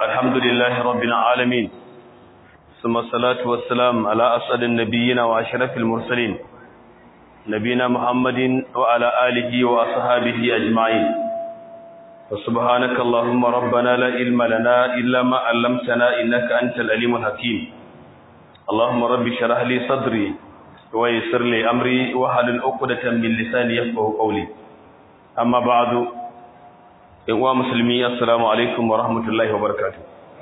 الحمد لله رب العالمين ثم الصلاة والسلام على أسعد النبيين وأشرف المرسلين نبينا محمد وعلى آله وأصحابه أجمعين وسبحانك اللهم ربنا لا علم لنا إلا ما علمتنا إنك أنت العليم الحكيم اللهم رب اشرح لي صدري ويسر لي أمري وحلل عقدة من لساني يفقهوا قولي أما بعد uwa musulmi assalamu alaikum wa rahmatullahi wa barakatuh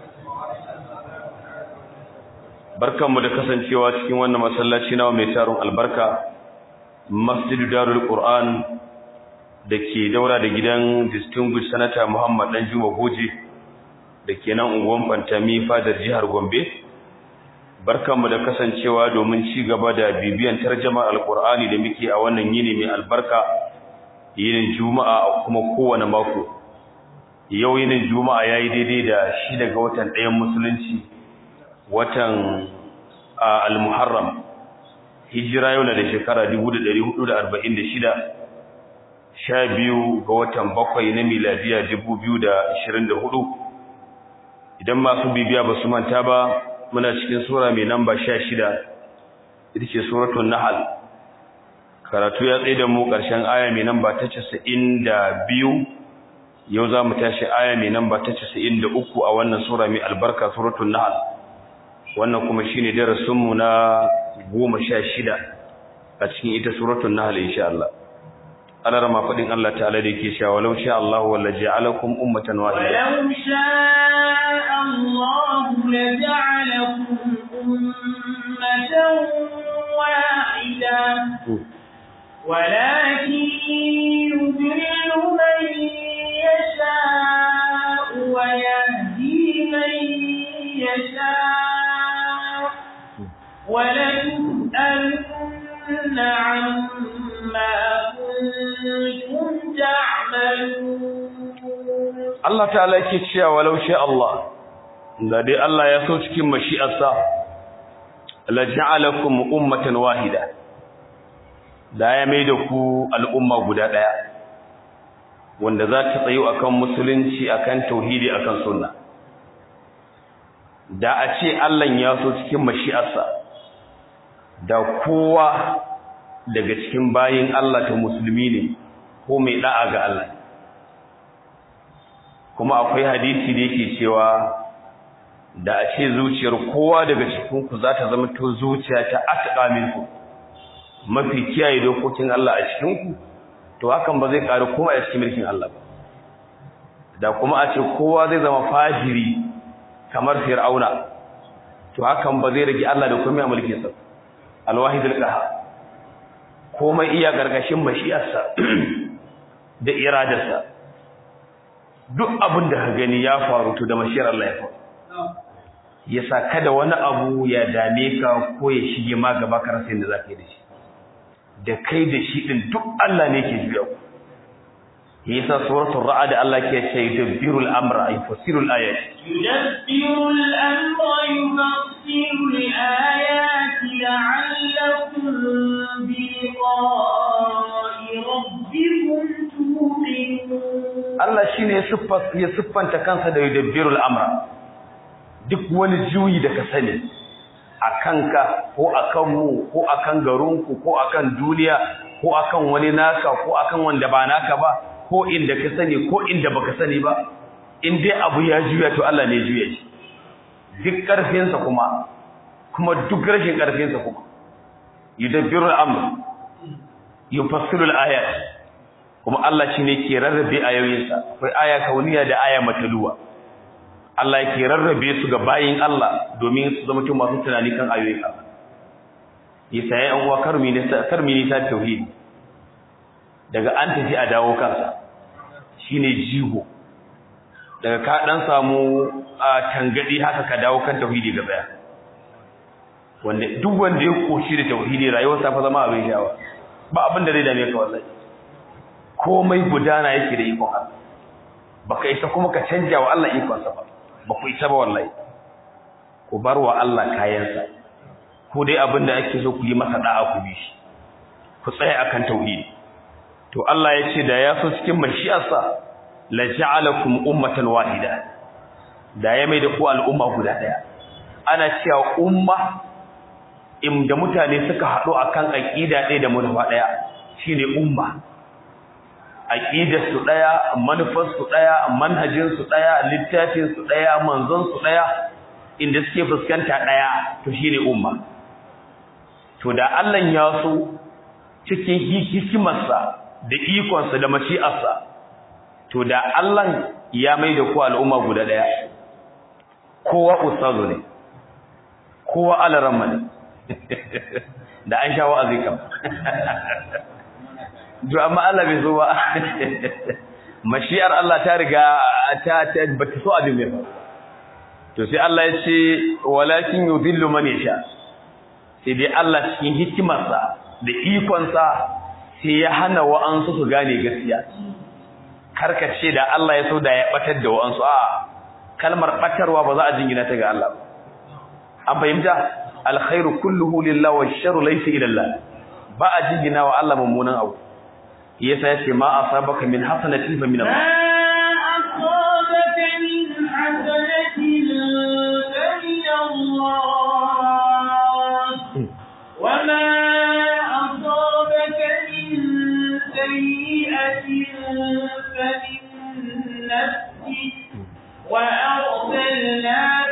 barkanmu da kasancewa cikin wannan masallaci nawa mai taron albarka masjidu darul qur'an da ke daura da gidan distinguished senator muhammad dan juma goje da ke nan unguwan fantami fadar jihar gombe barkanmu da kasancewa domin ci gaba da bibiyan tarjamar alqur'ani da muke a wannan yini mai albarka yinin juma'a kuma kowane mako yau yinin juma'a yayi daidai da shi daga watan ɗayan musulunci watan al-muharram hijira yau na da shekara 1446 sha biyu ga watan bakwai na miladiya 2024 idan masu bibiya ba su manta ba muna cikin sura mai namba 16 ita ce suratul nahl karatu ya tsaye da mu ƙarshen aya mai namba ta 92 yau za mu tashi aya mai namba ta 93 a wannan sura mai albarka suratul nahl wannan kuma shine darasin mu na 16 a cikin ita suratul nahl insha Allah Allah rama fadin Allah ta'ala da yake cewa walau sha Allah walla ja'alakum ummatan wahida walau sha Allah la ja'alakum ummatan wahida ولكن يضل من يشاء ويهدي من يشاء ولتسألن عما كنتم تعملون Allah ta'ala yake cewa walau sha Allah da dai Allah ya so cikin mashi'arsa la ja'alakum ummatan wahida da ya mai da ku al'umma guda ɗaya wanda za ta tsayo akan musulunci akan tauhidi akan sunna da a ce Allah ya so cikin mashi'arsa da kowa daga cikin bayin Allah ta musulmi ne ko mai da'a ga Allah kuma akwai hadisi da yake cewa da a ce zuciyar kowa daga cikinku za ta zama to zuciya ta atqa minku mafi kiyaye dokokin Allah a cikinku to hakan ba zai ƙaru kuma a cikin mulkin Allah ba da kuma a ce kowa zai zama fajiri kamar fir'auna to hakan ba zai rage Allah da komai a mulkin sa alwahidul qahar komai iya gargashin mashi'arsa da iradarsa duk abin da ka gani ya faru to da mashiyar Allah ya faru yasa kada wani abu ya dame ka ko ya shige ma gaba ka rasa yadda zaka yi da shi da kai da shi din duk Allah ne ke juya ku yasa suratul ra'd Allah ke ce yudabbirul amra yufassirul ayat yudabbirul amra yufassirul ayati la'allakum bi liqa'i rabbikum tuqinun Allah shine ya siffanta kansa da yudabbirul amra duk wani juyi da ka sani a kanka ko a kanmu ko a kan garinku ko a kan duniya ko a kan wani naka ko a kan wanda ba naka ba ko inda ka sani ko inda baka sani ba in dai abu ya juya to Allah ne juya shi duk ƙarfinsa kuma kuma duk rashin ƙarfinsa kuma yudabbiru al-amr yufassiru al-ayat kuma Allah shine ke rarrabe ayoyinsa akwai aya kauniya da aya mataluwa Allah yake rarrabe su ga bayin Allah domin su zama masu tunani kan ayoyin Allah yasa ya yan uwa karmi ne karmi ne ta tauhidi daga an tafi a dawo kansa shine jigo daga ka dan samu tangadi haka ka dawo kan tauhidi gaba ya wanda duk wanda ya koshi da tauhidi rayuwarsa fa zama abin shawa ba abin da zai dame ka wallahi komai gudana yake da ikon Allah baka isa kuma ka canja wa Allah ikonsa ba ba ku isa ba wallahi ku bar wa Allah kayansa ko dai abin da ake so ku yi masa da'a ku bi shi ku tsaya akan tauhidi to Allah ya ce da ya so cikin mashi'arsa la ja'alakum ummatan wahida da ya mai da ku al'umma guda daya ana cewa umma inda mutane suka haɗu akan aqida ɗaya da manufa ɗaya shine umma aqidar su ɗaya manufar su ɗaya manhajin su ɗaya littafin su ɗaya manzon su ɗaya inda suke fuskanta ɗaya to shine umma to da Allah ya so cikin hikimarsa da ikonsa da mashi'arsa to da Allah ya mai da ku al'umma guda ɗaya kowa ustazu ne kowa alaramma ne da an sha wa'azi kam to amma Allah bai so ba mashi'ar Allah ta riga ta ta bata so abin mai ba to sai Allah ya ce walakin yudhillu man yasha sai dai Allah cikin hikimarsa da ikonsa sai ya hana wa'ansu su gane gaskiya karkace da Allah ya so da ya batar da wa'ansu a kalmar batarwa ba za a jingina ta ga Allah an fahimta alkhairu kulluhu lillahi wa sharru laysa ila Allah ba a jingina wa Allah mummunan abu yasa yace ma asabaka min hasanatin fa min Allah أصابك من حسنة فمن الله وما أصابك من سيئة فمن نفسك وأرسلناك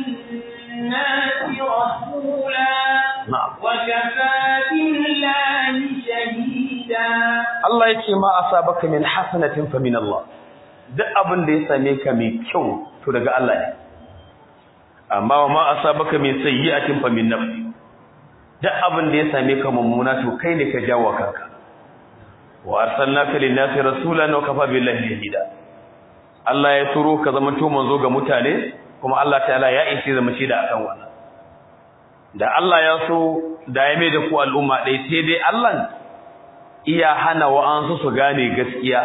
للناس رسولا na'am وكفى بالله شهيدا Allah yace ma asabaka min hasanatin fa min Allah duk abin da ya same ka mai kyau to daga Allah ne amma wa ma asabaka min sayyi'atin fa min nafsi duk abin da ya same ka mummuna to kai ne ka jawo kanka wa arsalnaka lin-nasi rasulan wa kafa billahi shahida Allah ya turo ka zama to manzo ga mutane kuma Allah ta'ala ya ishe zama shi da akan wannan da Allah ya so da ya mai da ku al'umma dai sai dai Allah iya hana wa'ansu su gane gaskiya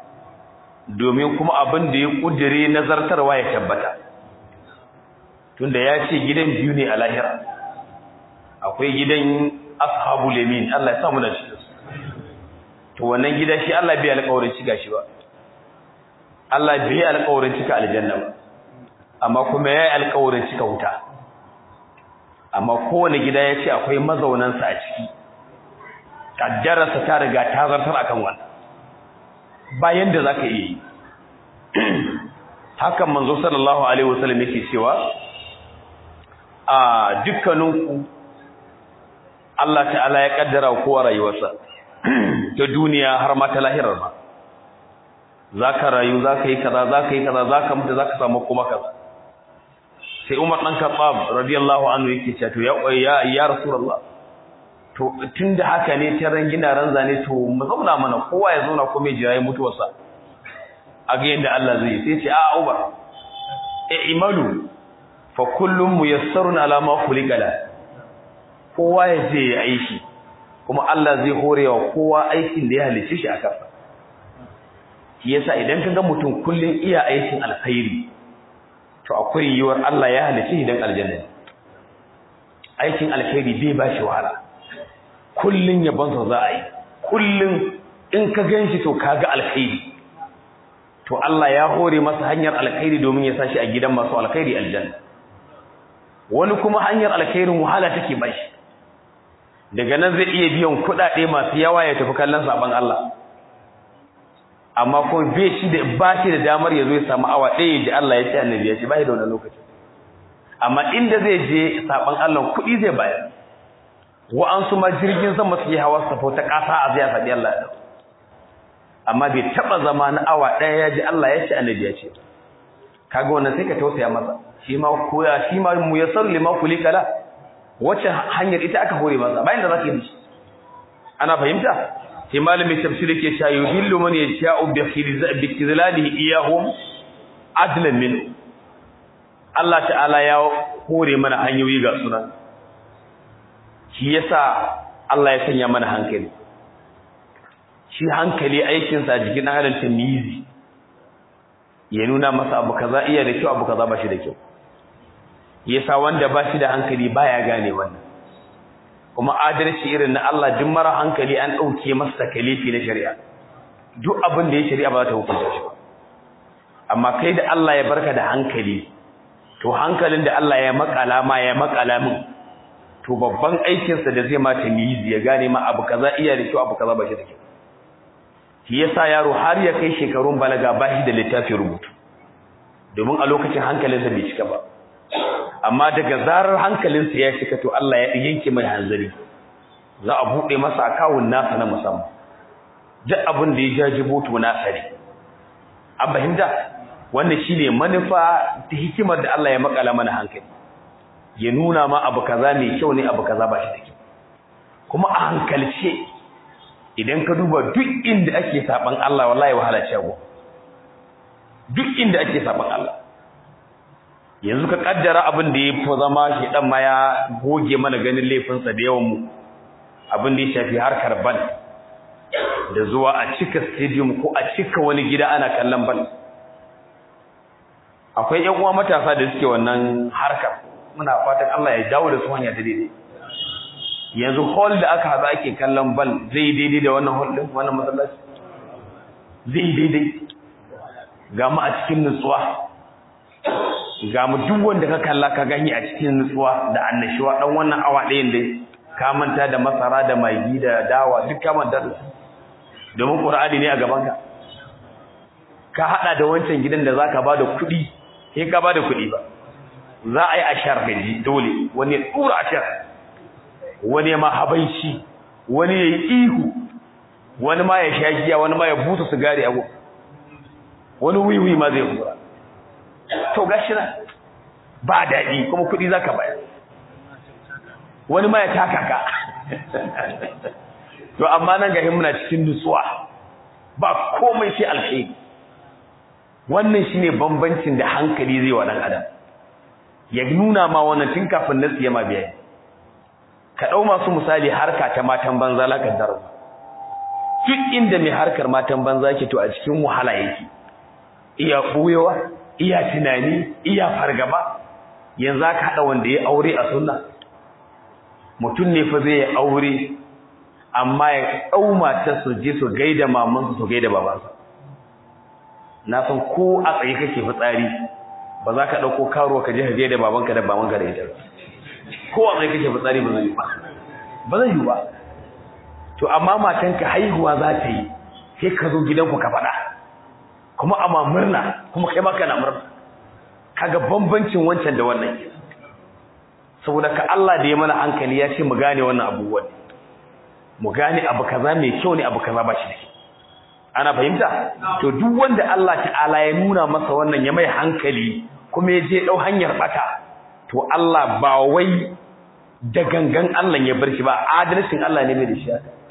domin kuma abin da ya kudire nazartarwa ya tabbata tunda ya ce gidan biyu ne a lahira akwai gidan ashabul yamin Allah ya samu da shi to wannan gida shi Allah bai alƙawarin shiga shi ba Allah bai alƙawarin cika aljanna ba amma kuma yayi alƙawarin cika wuta amma kowane gida ya ce akwai mazaunansa a ciki kaddararsa ta riga ta zartar akan wannan bayan da zaka iya yi hakan manzo sallallahu alaihi wasallam yake cewa a dukkaninku Allah ta'ala ya kaddara kowa rayuwarsa ta duniya har ma ta lahirar ma zaka rayu zaka yi kaza zaka yi kaza zaka mutu zaka samu kuma kaza sai Umar dan Khattab radiyallahu anhu yake cewa to ya ya, ya Rasulullah to tunda haka ne ta rangina ranza ne to mu zauna mana kowa ya zauna kuma ya jira mutuwarsa a ga yadda Allah zai sai ce a Umar e imalu fa kullum muyassarun ala ma khuliqa la kowa ya je ya aiki kuma Allah zai horewa kowa aikin da ya halice shi a kafa shi yasa idan ka ga mutum kullun iya aikin alkhairi to akwai yiwuwar Allah ya halice shi dan aljanna aikin alkhairi bai ba shi wahala kullun yabonsa za a yi kullun in ka ganshi to kaga alkhairi to Allah ya hore masa hanyar alkhairi domin ya sashi a gidan masu alkhairi aljanna wani kuma hanyar alkhairin wahala take bashi daga nan zai iya biyan kuɗaɗe masu yawa ya tafi kallon saban Allah amma ko bai shi da ba shi da damar ya zo ya samu awa ɗaya da Allah ya ce annabi ya ce ba shi da wannan lokaci amma inda zai je saban Allah kuɗi zai bayar wa'ansu ma jirgin sama su yi hawa su ta ƙasa a zai sabi Allah ya amma bai taba zama na awa ɗaya ya ji Allah ya ce annabi ya ce kaga wannan sai ka tausaya masa shi ma koya shi ma muyassar lima kulika la wacce hanyar ita aka hore masa bayan da zaka yi shi ana fahimta sai malamin tafsir yake cewa yuhillu man yasha'u bi khizlalihi iyahum adlan min Allah ta'ala ya hore mana hanyoyi ga sunan shi yasa Allah ya sanya mana hankali shi hankali aikinsa jikin halin tamizi ya nuna masa abu kaza iya da kyau abu kaza ba shi da kyau yasa wanda ba shi da hankali baya gane wannan kuma adalci irin na Allah duk mara hankali an dauke masa takalifi na shari'a duk abin da ya shari'a ba ta hukunta shi amma kai da Allah ya barka da hankali to hankalin da Allah ya makala ma ya makala min to babban aikinsa da zai mata miyi ya gane ma abu kaza iya da kyau abu kaza ba shi da kyau shi yasa yaro har ya kai shekarun balaga ba shi da littafin rubutu domin a lokacin hankalinsa bai cika ba amma daga zarar hankalinsa ya cika to Allah ya yanke mai hanzari za a buɗe masa akawun nasa na musamman duk abin da ya jajibo to nasa ne an fahimta wannan shine manufa ta hikimar da Allah ya makala mana hankali ya nuna ma abu kaza mai kyau ne abu kaza ba shi da kyau kuma a hankalce idan ka duba duk inda ake saban Allah wallahi wahala ce go duk inda ake saban Allah yanzu ka kaddara abin da ya fi zama shi dan ma ya goge mana ganin laifinsa da yawan mu abin da ya shafi harkar bal da zuwa a cika stadium ko a cika wani gida ana kallon bal akwai ƴan uwa matasa da suke wannan harkar muna fatan Allah ya dawo da su hanya ta daidai yanzu hall da aka haɗa ake kallon bal zai daidai da wannan hall din wannan masallaci zai daidai ga mu a cikin nutsuwa ga mu duk wanda ka kalla ka gani a cikin nutsuwa da annashuwa dan wannan awa ɗayan dai ka manta da masara da magi da dawa duk ka manta da su domin qur'ani ne a gaban ka ka hada da wancan gidan da zaka bada kuɗi sai ka bada kuɗi ba za a yi ashar gaji dole wani ya tsura ashar wani ya ma habaici wani ya yi ihu wani ma ya sha giya wani ma ya buta sigari a wani wiwi ma zai kura to gashi na ba daɗi kuma kuɗi za ka bayar wani ma ya taka ka to amma nan gahin muna cikin nutsuwa ba komai sai alkhairi wannan shine bambancin da hankali zai wa dan adam ya nuna ma wannan tun kafin nasu ya ma biya ka dau masu misali harka ta matan banza la kaddar duk inda mai harkar matan banza ke to a cikin wahala yake iya buyewa iya tunani iya fargaba yanzu aka hada wanda ya aure a sunna mutum ne fa zai aure amma ya dau matar su je su gaida mamansu su gaida babansa na san ko a tsaye kake fitsari ba za ka ɗauko karo ka je ka gaida babanka da babanka da ita ko a tsaye kake fitsari ba zai yi ba ba zai yi ba to amma matanka haihuwa za ta yi sai ka zo gidanku ka faɗa kuma amma murna kuma kai ma kana murna kaga bambancin wancan da wannan saboda ka Allah da ya mana hankali ya ce mu gane wannan abubuwan mu gane abu kaza mai kyau ne abu kaza ba shi da kyau ana fahimta to duk wanda Allah ta'ala ya nuna masa wannan ya mai hankali kuma ya je dau hanyar bata to Allah ba wai da gangan Allah ya bar shi ba adalcin Allah ne mai da shi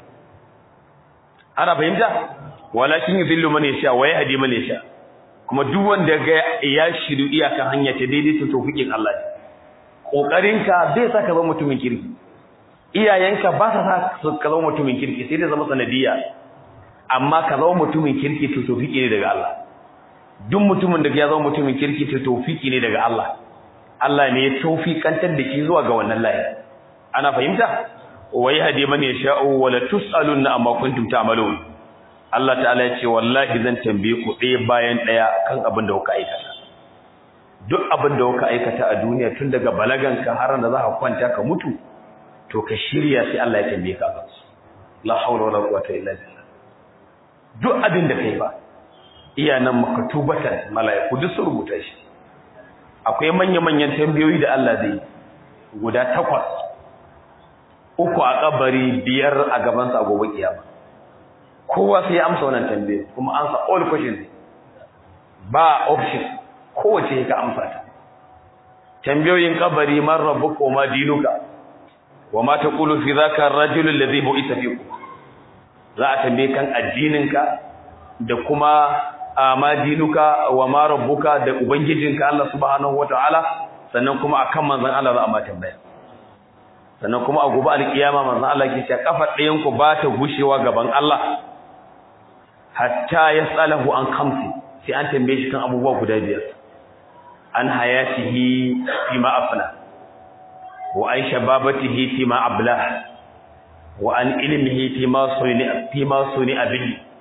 ana fahimta walakin yuzillu man yasha wa yahdi man yasha kuma duk wanda ga ya shiru iyakan hanya ta daidai to tawfiqin Allah ne kokarinka zai saka zama mutumin kirki iyayenka ba sa sa ka zama mutumin kirki sai dai zama sanadiyya amma ka zama mutumin kirki to tawfiki ne daga Allah duk mutumin da ya zama mutumin kirki to tawfiki ne daga Allah Allah ne ya tawfikantar da shi zuwa ga wannan layi ana fahimta wai hadi man yasha'u wa la tusaluna amma kuntum ta'malun Allah ta'ala ya ce wallahi zan tambaye ku ɗaya bayan ɗaya kan abin da kuka aikata duk abin da kuka aikata a duniya tun daga balaganka har da za ka kwanta ka mutu to ka shirya sai Allah ya tambaye ka la hawla wala quwwata illa billah duk abin da kai ba iya nan makatubatan mala'iku duk sun rubuta shi akwai manya-manyan tambayoyi da Allah zai guda takwas uku a kabari biyar a gaban sa gobe kiyama kowa sai ya amsa wannan tambaye kuma ansa all questions ba option kowace ka amsa ta tambayoyin kabari man rabbuka ma dinuka wa ma taqulu fi dhaka ar-rajul alladhi bu'itha fikum za a tambaye kan addininka da kuma ma dinuka wa ma rabbuka da ubangijinka Allah subhanahu wataala sannan kuma akan manzon Allah za a ma tambaya sannan kuma a gobe alkiyama manzon Allah ke cewa kafar ɗayan ku ba ta gushewa gaban Allah hatta yasalahu an khamsi sai an tambaye shi kan abubuwa guda biyar an hayatihi fi ma afna wa an shababatihi fi ma ablah wa an ilmihi fi ma suni fi ma suni bihi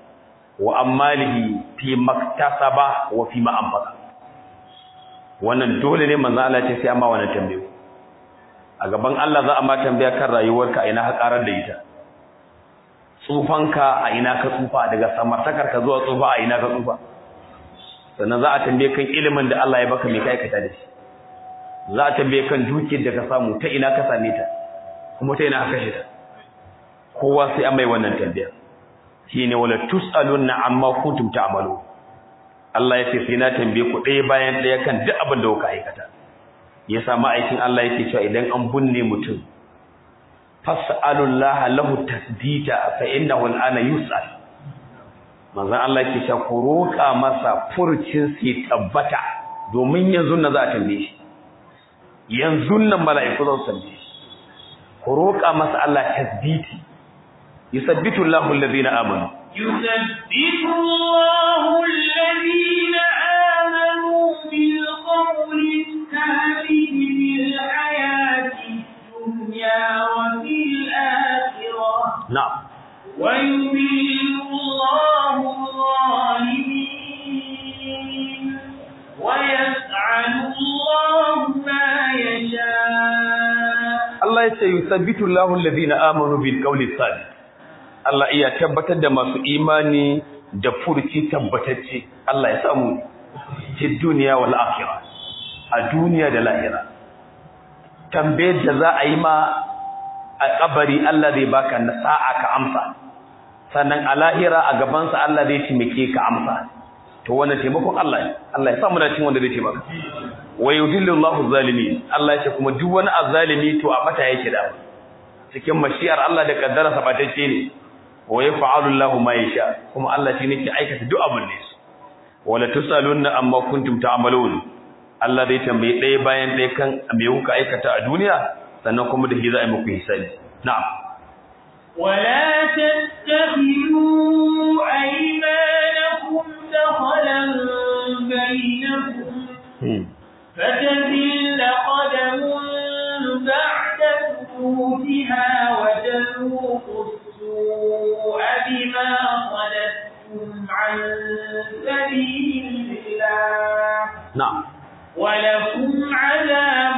wa ammalihi fi maktasaba wa fi ma anfaqa wannan dole ne manzo Allah ce sai amma wannan tambayo a gaban Allah za a ma tambaya kan rayuwarka a ina ka karar da ita tsufanka a ina ka tsufa daga samartakar ka zuwa tsufa a ina ka tsufa sannan za a tambaye kan ilimin da Allah ya baka mai kai aikata da shi za a tambaye kan dukiyar da ka samu ta ina ka same ta kuma ta ina ka kashe ta kowa sai an mai wannan tambaya shine wala tusaluna amma kuntum ta'malu Allah ya ce sai na tambaye ku ɗaya bayan ɗaya kan duk abin da kuka aikata yasa ma'aikin Allah yake cewa idan an bunne mutum fas'alullaha lahu tasdida fa innahu al'ana yus'al manzon Allah yake cewa ku roƙa masa furcin sai tabbata domin yanzu na za a tambaye shi yanzu nan mala'iku za su tambaye shi ku roƙa masa Allah tasditi yusabbitu Allahu alladhina amanu يثبت الله الذين آمنوا بالقول الثابت في الحياة الدنيا وفي الآخرة na'am ويضل الله الظالمين ويفعل الله ما يشاء Allah ya ce yusabbitu Allahu alladhina amanu bil qawli sabit Allah iya tabbatar da masu imani da furci tabbatacce Allah ya samu ci duniya wal akhirah a duniya da lahira tambayar da za a yi ma a kabari Allah zai baka na sa'a ka amsa sannan a lahira a gabansa Allah zai taimake ka amsa to wannan taimakon Allah ne Allah ya samu da cin wanda zai taimaka wa yudillu Allahu zalimin Allah ya ce kuma duk wani azzalimi to a bata yake da cikin mashiyar Allah da kaddara sabatacce ne wa yaf'alu Allahu ma yasha kuma Allah shi ne ke aikata duk abin da yake wala tusaluna amma kuntum ta'malun Allah zai tambaye ɗaya bayan ɗaya kan me kuka aikata a duniya sannan kuma da shi za a yi muku hisabi na'am ولا تتخذوا أيمانكم دخلا بينكم Hmm. فتزل قدم بعد ثبوتها وتذوقوا السوء بما صددتم عن سبيل الله na'am ولكم عذاب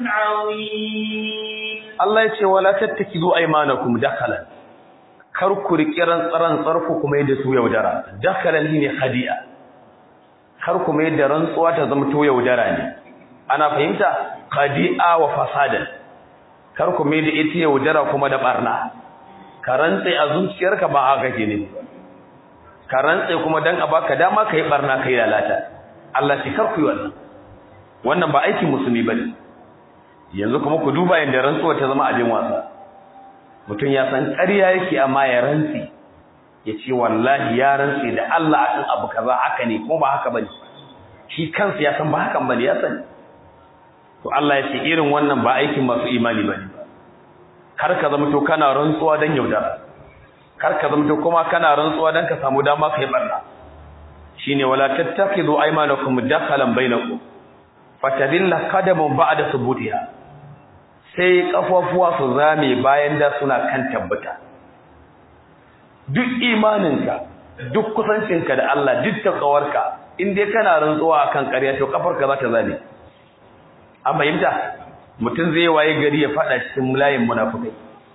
عظيم Allah ya ce wala tattakizu aymanakum dakalan kar ku riƙi rantsaran tsarku kuma yadda su yaudara dakalan ne khadi'a kar ku mai da rantsuwa ta zama to yaudara ne ana fahimta khadi'a wa fasadan kar ku mai da ita yaudara kuma da barna ka rantse a zuciyarka ba haka ke ne ka rantse kuma dan a baka dama kai barna kai lalata Allah shi kar ku yi wannan wannan ba aikin musulmi bane yanzu kuma ku duba yadda rantsuwa ta zama abin wasa mutum ya san ƙarya yake amma ya rantsi ya ce wallahi ya rantsi da Allah akan abu kaza haka ne kuma ba haka bane shi kansa ya san ba hakan bane ya sani to Allah ya ce irin wannan ba aikin masu imani bane kar ka zama to kana rantsuwa dan yaudara kar ka zama to kuma kana rantsuwa dan ka samu dama kai barna shine wala tattakhidhu aymanakum dakhalan bainakum fatadilla qadamun ba'da subutiha sai kafafuwa su zame bayan da suna kan tabbata duk imaninka duk kusancinka da Allah duk takawarka in dai kana rantsuwa akan ƙarya to kafarka za ta zame an fahimta mutum zai waye gari ya fada cikin layin munafikai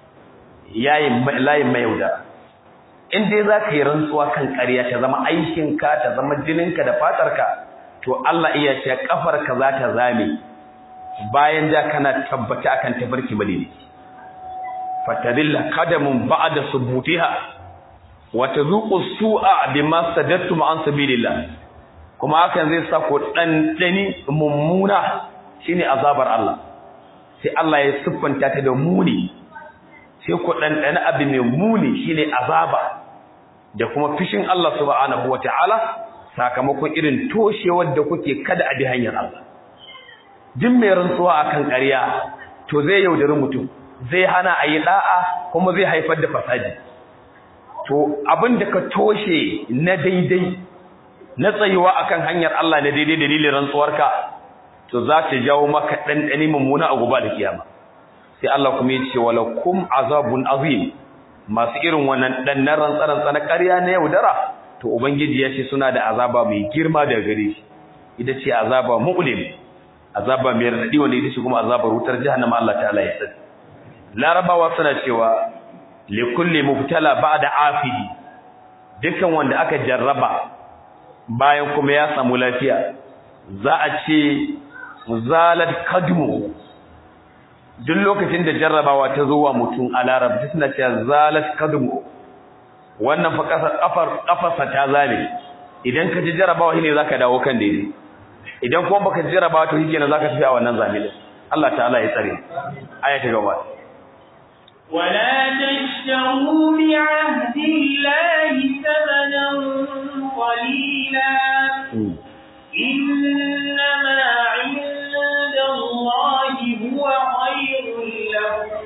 yayin layin mai yauda in dai za ka yi rantsuwa kan ƙarya ta zama aikinka ta zama jininka da fatarka to Allah iya ce kafarka za ta zame bayan da kana tabbata akan tabarki bane fatadilla qadamun ba'da subutiha wa tazuqu su'a bima sadattum an sabilillah kuma hakan zai sa ku dan dani mummuna shine azabar Allah sai Allah ya siffanta ta da muni sai ku dan dani abu mai muni shine azaba da kuma fishin Allah subhanahu wataala sakamakon irin toshewar da kuke kada a bi hanyar Allah duk mai rantsuwa akan ƙarya to zai yaudari mutum zai hana a yi da'a kuma zai haifar da fasadi to abin da ka toshe na daidai na tsayuwa akan hanyar Allah na daidai dalilin rantsuwarka to za ta jawo maka ɗanɗani mummuna a gobe da kiyama sai Allah kuma ya ce walakum azabun azim masu irin wannan ɗannan rantsarantsa na ƙarya na yaudara to ubangiji ya ce suna da azaba mai girma daga gare shi ita ce azaba mu'lim azaba mai radadi wanda ita ce kuma azabar wutar jahannama Allah ta'ala ya sani larabawa suna cewa li kulli mubtala ba'da afidi dukkan wanda aka jarraba bayan kuma ya samu lafiya za a ce zalat kadmu duk lokacin da jarrabawa ta zo wa mutum a larabci suna cewa zalat kadmu wannan fa kafar kafarsa ta zame idan ka ji jarrabawa shine zaka dawo kan daidai idan kuma baka ji jarrabawa to shikenan zaka tafi a wannan zamilin Allah ta'ala ya tsare aya ta gaba ولا تشتروا بعهد الله ثمنا قليلا إنما عند الله هو خير لكم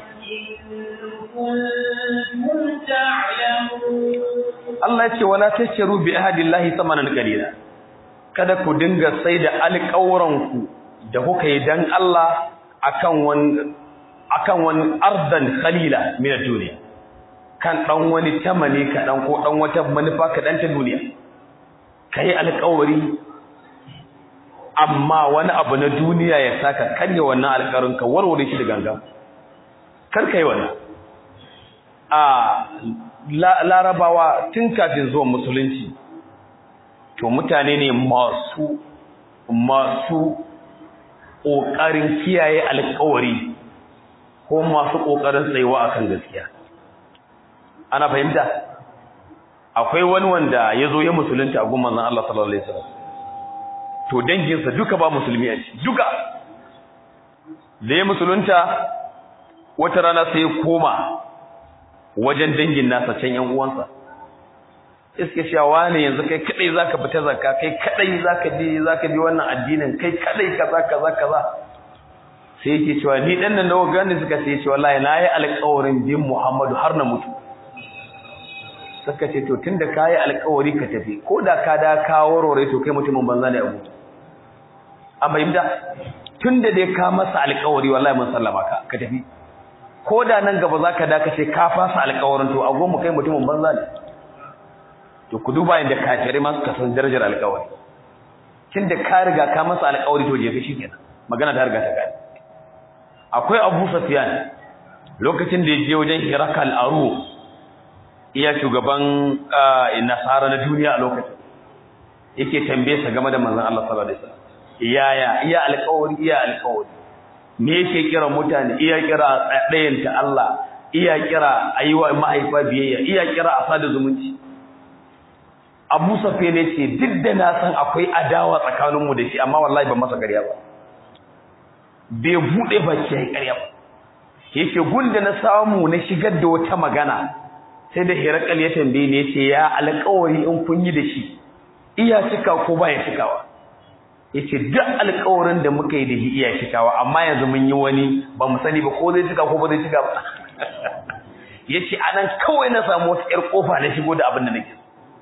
إن كنتم تعلمون Allah ya ce wala tashtaru bi ahadillahi thamanan qalila kada ku dinga sai da alƙawranku da kuka yi dan Allah akan wani akan wani ardan qalila min ad-dunya kan dan wani tamani ka dan ko dan wata manufa ka dan ta duniya kai alƙawari amma wani abu na duniya ya saka karya wannan alƙarin ka warware shi da gangan kar kai wannan a larabawa tun kafin zuwan musulunci to mutane ne masu masu ƙoƙarin kiyaye alƙawari ko masu ƙoƙarin tsayuwa akan gaskiya ana fahimta akwai wani wanda ya zo ya musulunta a gumman zan Allah sallallahu alaihi wasallam to danginsa duka ba musulmi a ciki duka da ya musulunta wata rana sai ya koma wajen dangin nasa can yan uwansa iske cewa ne yanzu kai kadai zaka fita zakka kai kadai zaka bi zaka bi wannan addinin kai kadai kaza kaza kaza sai yake cewa ni dan nan nawa gani suka ce cewa wallahi na yi alƙawarin bin Muhammadu har na mutu suka ce to tunda kai alƙawari ka tafi ko da ka da ka warware to kai mutumin banza ne abu amma imda tunda dai ka masa alƙawari wallahi mun sallama ka ka tafi ko da nan gaba zaka da ka ce ka fasa alƙawarin to a goma kai mutumin banza ne to ku duba inda kafirai ma suka san darajar alƙawari tunda ka riga ka masa alƙawari to je ka shikenan magana ta riga ta gani akwai Abu Sufyan lokacin da ya je wajen Hirakal Aru iya shugaban nasara na duniya a lokacin yake tambaye sa game da manzon Allah sallallahu alaihi wasallam iyaya iya alƙawari iya alƙawari me yake kira mutane iya kira ɗayan ta Allah iya kira ayiwa mahaifa biyayya iya kira asada zumunci Abu Sufyan ne ce duk da na san akwai adawa tsakaninmu da shi amma wallahi ban masa ƙarya ba bai bude baki yayi ƙarya ba yake gunda na samu na shigar da wata magana sai da Hirakal ya tambaye ni yace ya alƙawari in kun yi da shi iya cika ko ba ya cikawa yace duk alƙawarin da muka yi da shi iya cikawa amma yanzu mun yi wani ba mu sani ba ko zai cika ko ba zai cika ba yace anan kawai na samu wata ƴar kofa na shigo da abin da nake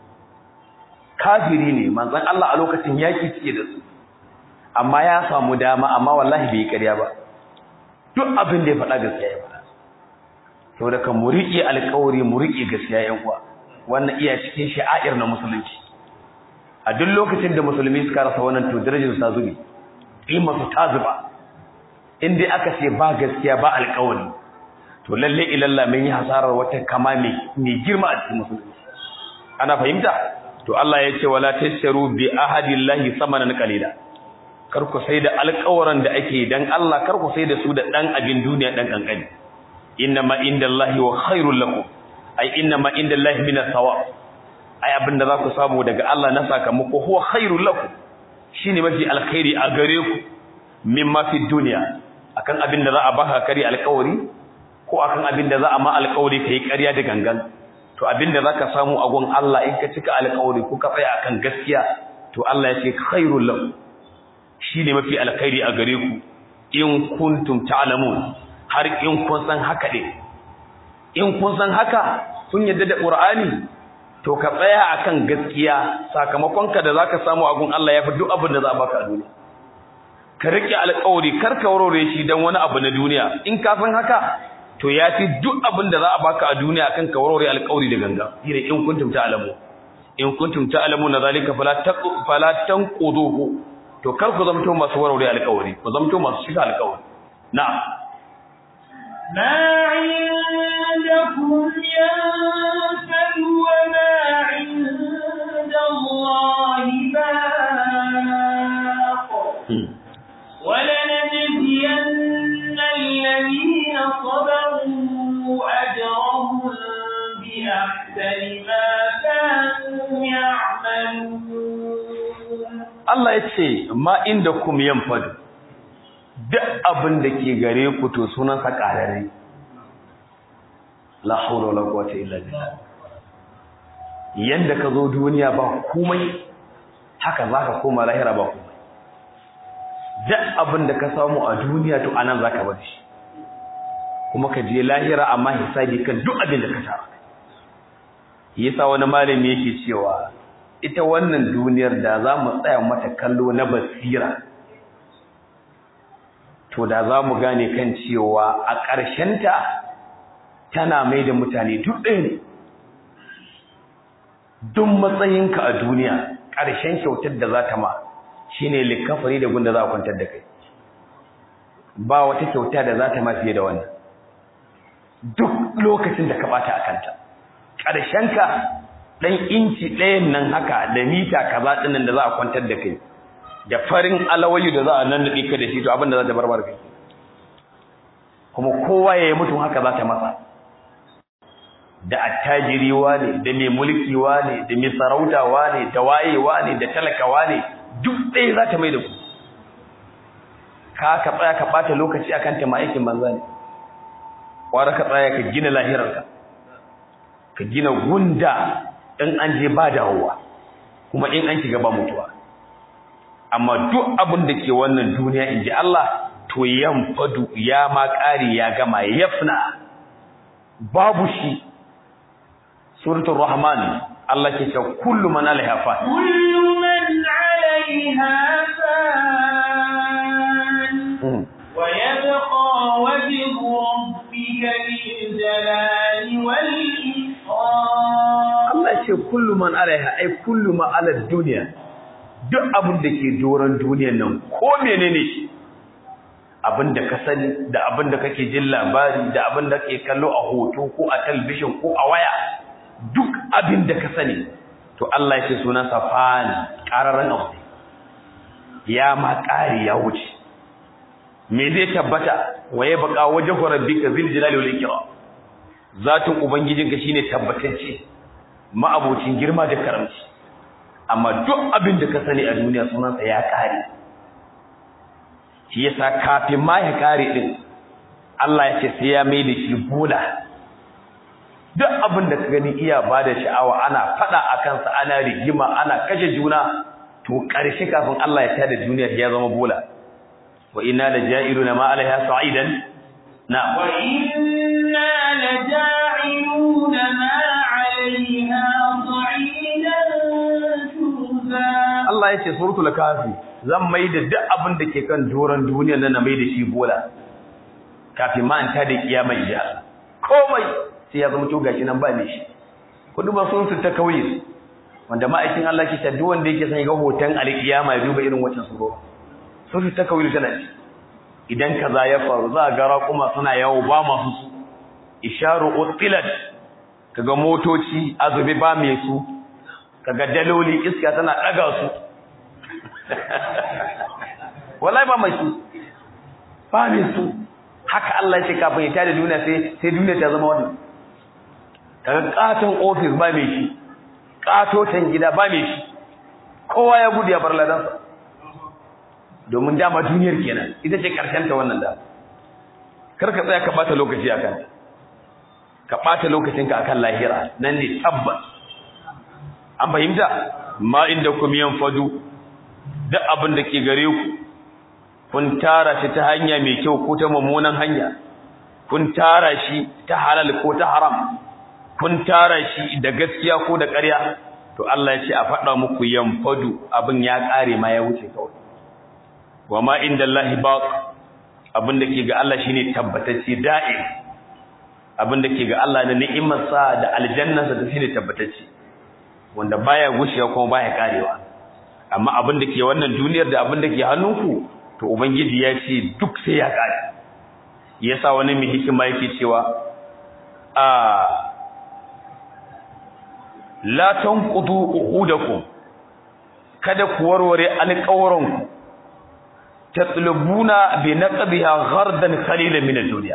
kafiri ne manzon Allah a lokacin yaki cike da su amma ya samu dama amma wallahi bai ƙarya ba duk abin da ya faɗa gaskiya ya faɗa saboda kan mu riƙe alƙawari mu riƙe gaskiya yan uwa wannan iya cikin sha'air na musulunci a duk lokacin da musulmi suka rasa wannan to darajar ta zubi kima su ta zuba in dai aka ce ba gaskiya ba alƙawari to lalle ilalla mun yi hasarar wata kama mai girma a cikin musulunci ana fahimta to Allah ya ce wala tasharu bi ahadillahi samanan qalila kar ku sai da alƙawaran da ake dan Allah kar ku sai da su da dan abin duniya dan kankani inna ma indallahi wa khairul lakum ai inna ma indallahi minas thawab ai abinda za ku samu daga Allah na sakamako huwa khairul lakum shine mafi alkhairi a gare ku mimma fi dunya akan abin da za a baka kari alƙawari ko akan abin da za a ma alƙawari kai ƙarya da gangan to abin da zaka samu a gun Allah in ka cika alƙawari ko ka tsaya akan gaskiya to Allah ya ce khairul lakum shine mafi alkhairi a gare ku in kuntum ta'lamun har in kun san haka ne in kun san haka kun yadda da Qur'ani to ka tsaya akan gaskiya sakamakon ka da zaka samu a gun Allah yafi duk abin da za a baka a duniya ka rike alƙawari kar ka warware shi dan wani abu na duniya in ka san haka to yafi duk abin da za a baka a duniya akan ka warware alƙawari da ganga shine in kuntum ta'lamu in kuntum ta'lamuna zalika fala taqu fala tanquduhu to kar ku zamto masu warware alƙawari ku zamto masu shiga alƙawari na'am ما عندكم ينفد وما عند الله باق ولنجزين الذين صبروا أجرهم بأحسن ما كانوا يعملون Allah ya ce ma inda kum yanfadu duk abin da ke gare ku to sunansa ƙarare la haula wala quwwata illa billah yanda ka zo duniya ba komai haka zaka koma lahira ba komai duk abin da ka samu a duniya to anan zaka bar shi kuma ka je lahira amma hisabi kan duk abin da ka tara yasa wani malami yake cewa ita wannan duniyar da za mu tsaya mata kallo na basira to da za mu gane kan cewa a ƙarshenta tana mai da mutane duk ɗaya ne duk matsayinka a duniya ƙarshen kyautar da za ta ma shi ne likafari da gunda za a kwantar da kai ba wata kyauta da za ta ma fiye da wannan duk lokacin da ka ɓata a kanta ƙarshenka ɗan inci ɗayan nan haka da mita kaza ɗinnan da za a kwantar da kai da farin alawayu da za a nan ka da shi to abin da za ta barbar kai kuma kowa ya yi mutum haka za ta masa da attajiri ne da mai mulki ne da mai sarauta ne da wayewa ne da talakawa ne duk ɗaya za ta mai da ku ka ka tsaya ka ɓata lokaci akan ta ma'aikin banza ne ƙwara ka tsaya ka gina lahirarka ka gina gunda in an je ba dawowa kuma in an shiga ba mutuwa amma duk abin da ke wannan duniya in ji Allah to fadu ya ma ƙari ya gama yafna babu shi suratul rahman Allah ke cewa kullu man alaiha fa kullu man alaiha fan wa yabqa wajhu rabbika bil jalali wal ikram Allah ce kullu man alaiha ai kullu ma ala dunya duk abin da ke doron duniyar nan ko menene shi abin da ka sani da abin da kake jin labari da abin da kake kallo a hoto ko a talbishin ko a waya duk abin da ka sani to Allah ya ce sunan safan qararran abu ya ma ƙari ya wuce me zai tabbata waye baka wajhu rabbika zil jalali wal ikram zatin ubangijinka shine tabbatacce ma'abocin girma da karamci amma duk abin da ka sani a duniya sunansa ya kare shi yasa kafin ma ya kare din Allah ya ce sai ya mai da shi bola duk abin da ka gani iya bada sha'awa ana fada a kansa ana rigima ana kashe juna to karshe kafin Allah ya tada duniya ya zama bola wa inna laja'iluna ma alaiha sa'idan na wa inna laja'iluna ma 'alayha sa'idan Allah ya ce suratul kafi zan mai da duk abin da ke kan doron duniyar nan na mai da shi bola kafin ma an ta da kiyama ya komai sai ya zama to gashi nan ba ne shi kudu ba sun su ta kauye wanda ma'aikin Allah ke ta duk wanda yake san ga hoton alkiyama ya duba irin wancan suro sun su ta kauye tana ci idan kaza ya faru za ga raƙuma suna yawo ba masu su isharu utilat kaga motoci azubi ba mai su kaga daloli iska tana daga su wallahi ba mai su ba mai su haka Allah ya ce kafin ya tada duniya sai sai duniya ta zama wannan kaga katon office ba mai shi katotan gida ba mai shi kowa ya gudu ya bar ladansa domin dama duniyar kenan ita ce karshen ta wannan da kar ka tsaya ka bata lokaci akan ka bata lokacinka akan lahira nan ne tabbas an fahimta ma inda kum yanfadu duk abin da ke gare ku kun tara shi ta hanya mai kyau ko ta mummunan hanya kun tara shi ta halal ko ta haram kun tara shi da gaskiya ko da ƙarya to Allah ya ce a faɗa muku yanfadu abin ya ƙare ma ya wuce kawai wa ma inda Allah baq abin da ke ga Allah shine tabbatacce da'im abin da ke ga Allah na ni'imarsa da aljannarsa da shine tabbatacce wanda baya gushewa kuma baya karewa amma abin da ke wannan duniyar da abin da ke hannunku to ubangiji ya ce duk sai ya kare yasa wani mai hikima yake cewa a la tanqudu uhudakum kada ku warware alƙawaranku tatlubuna bi naqbiha ghardan qalilan min ad-dunya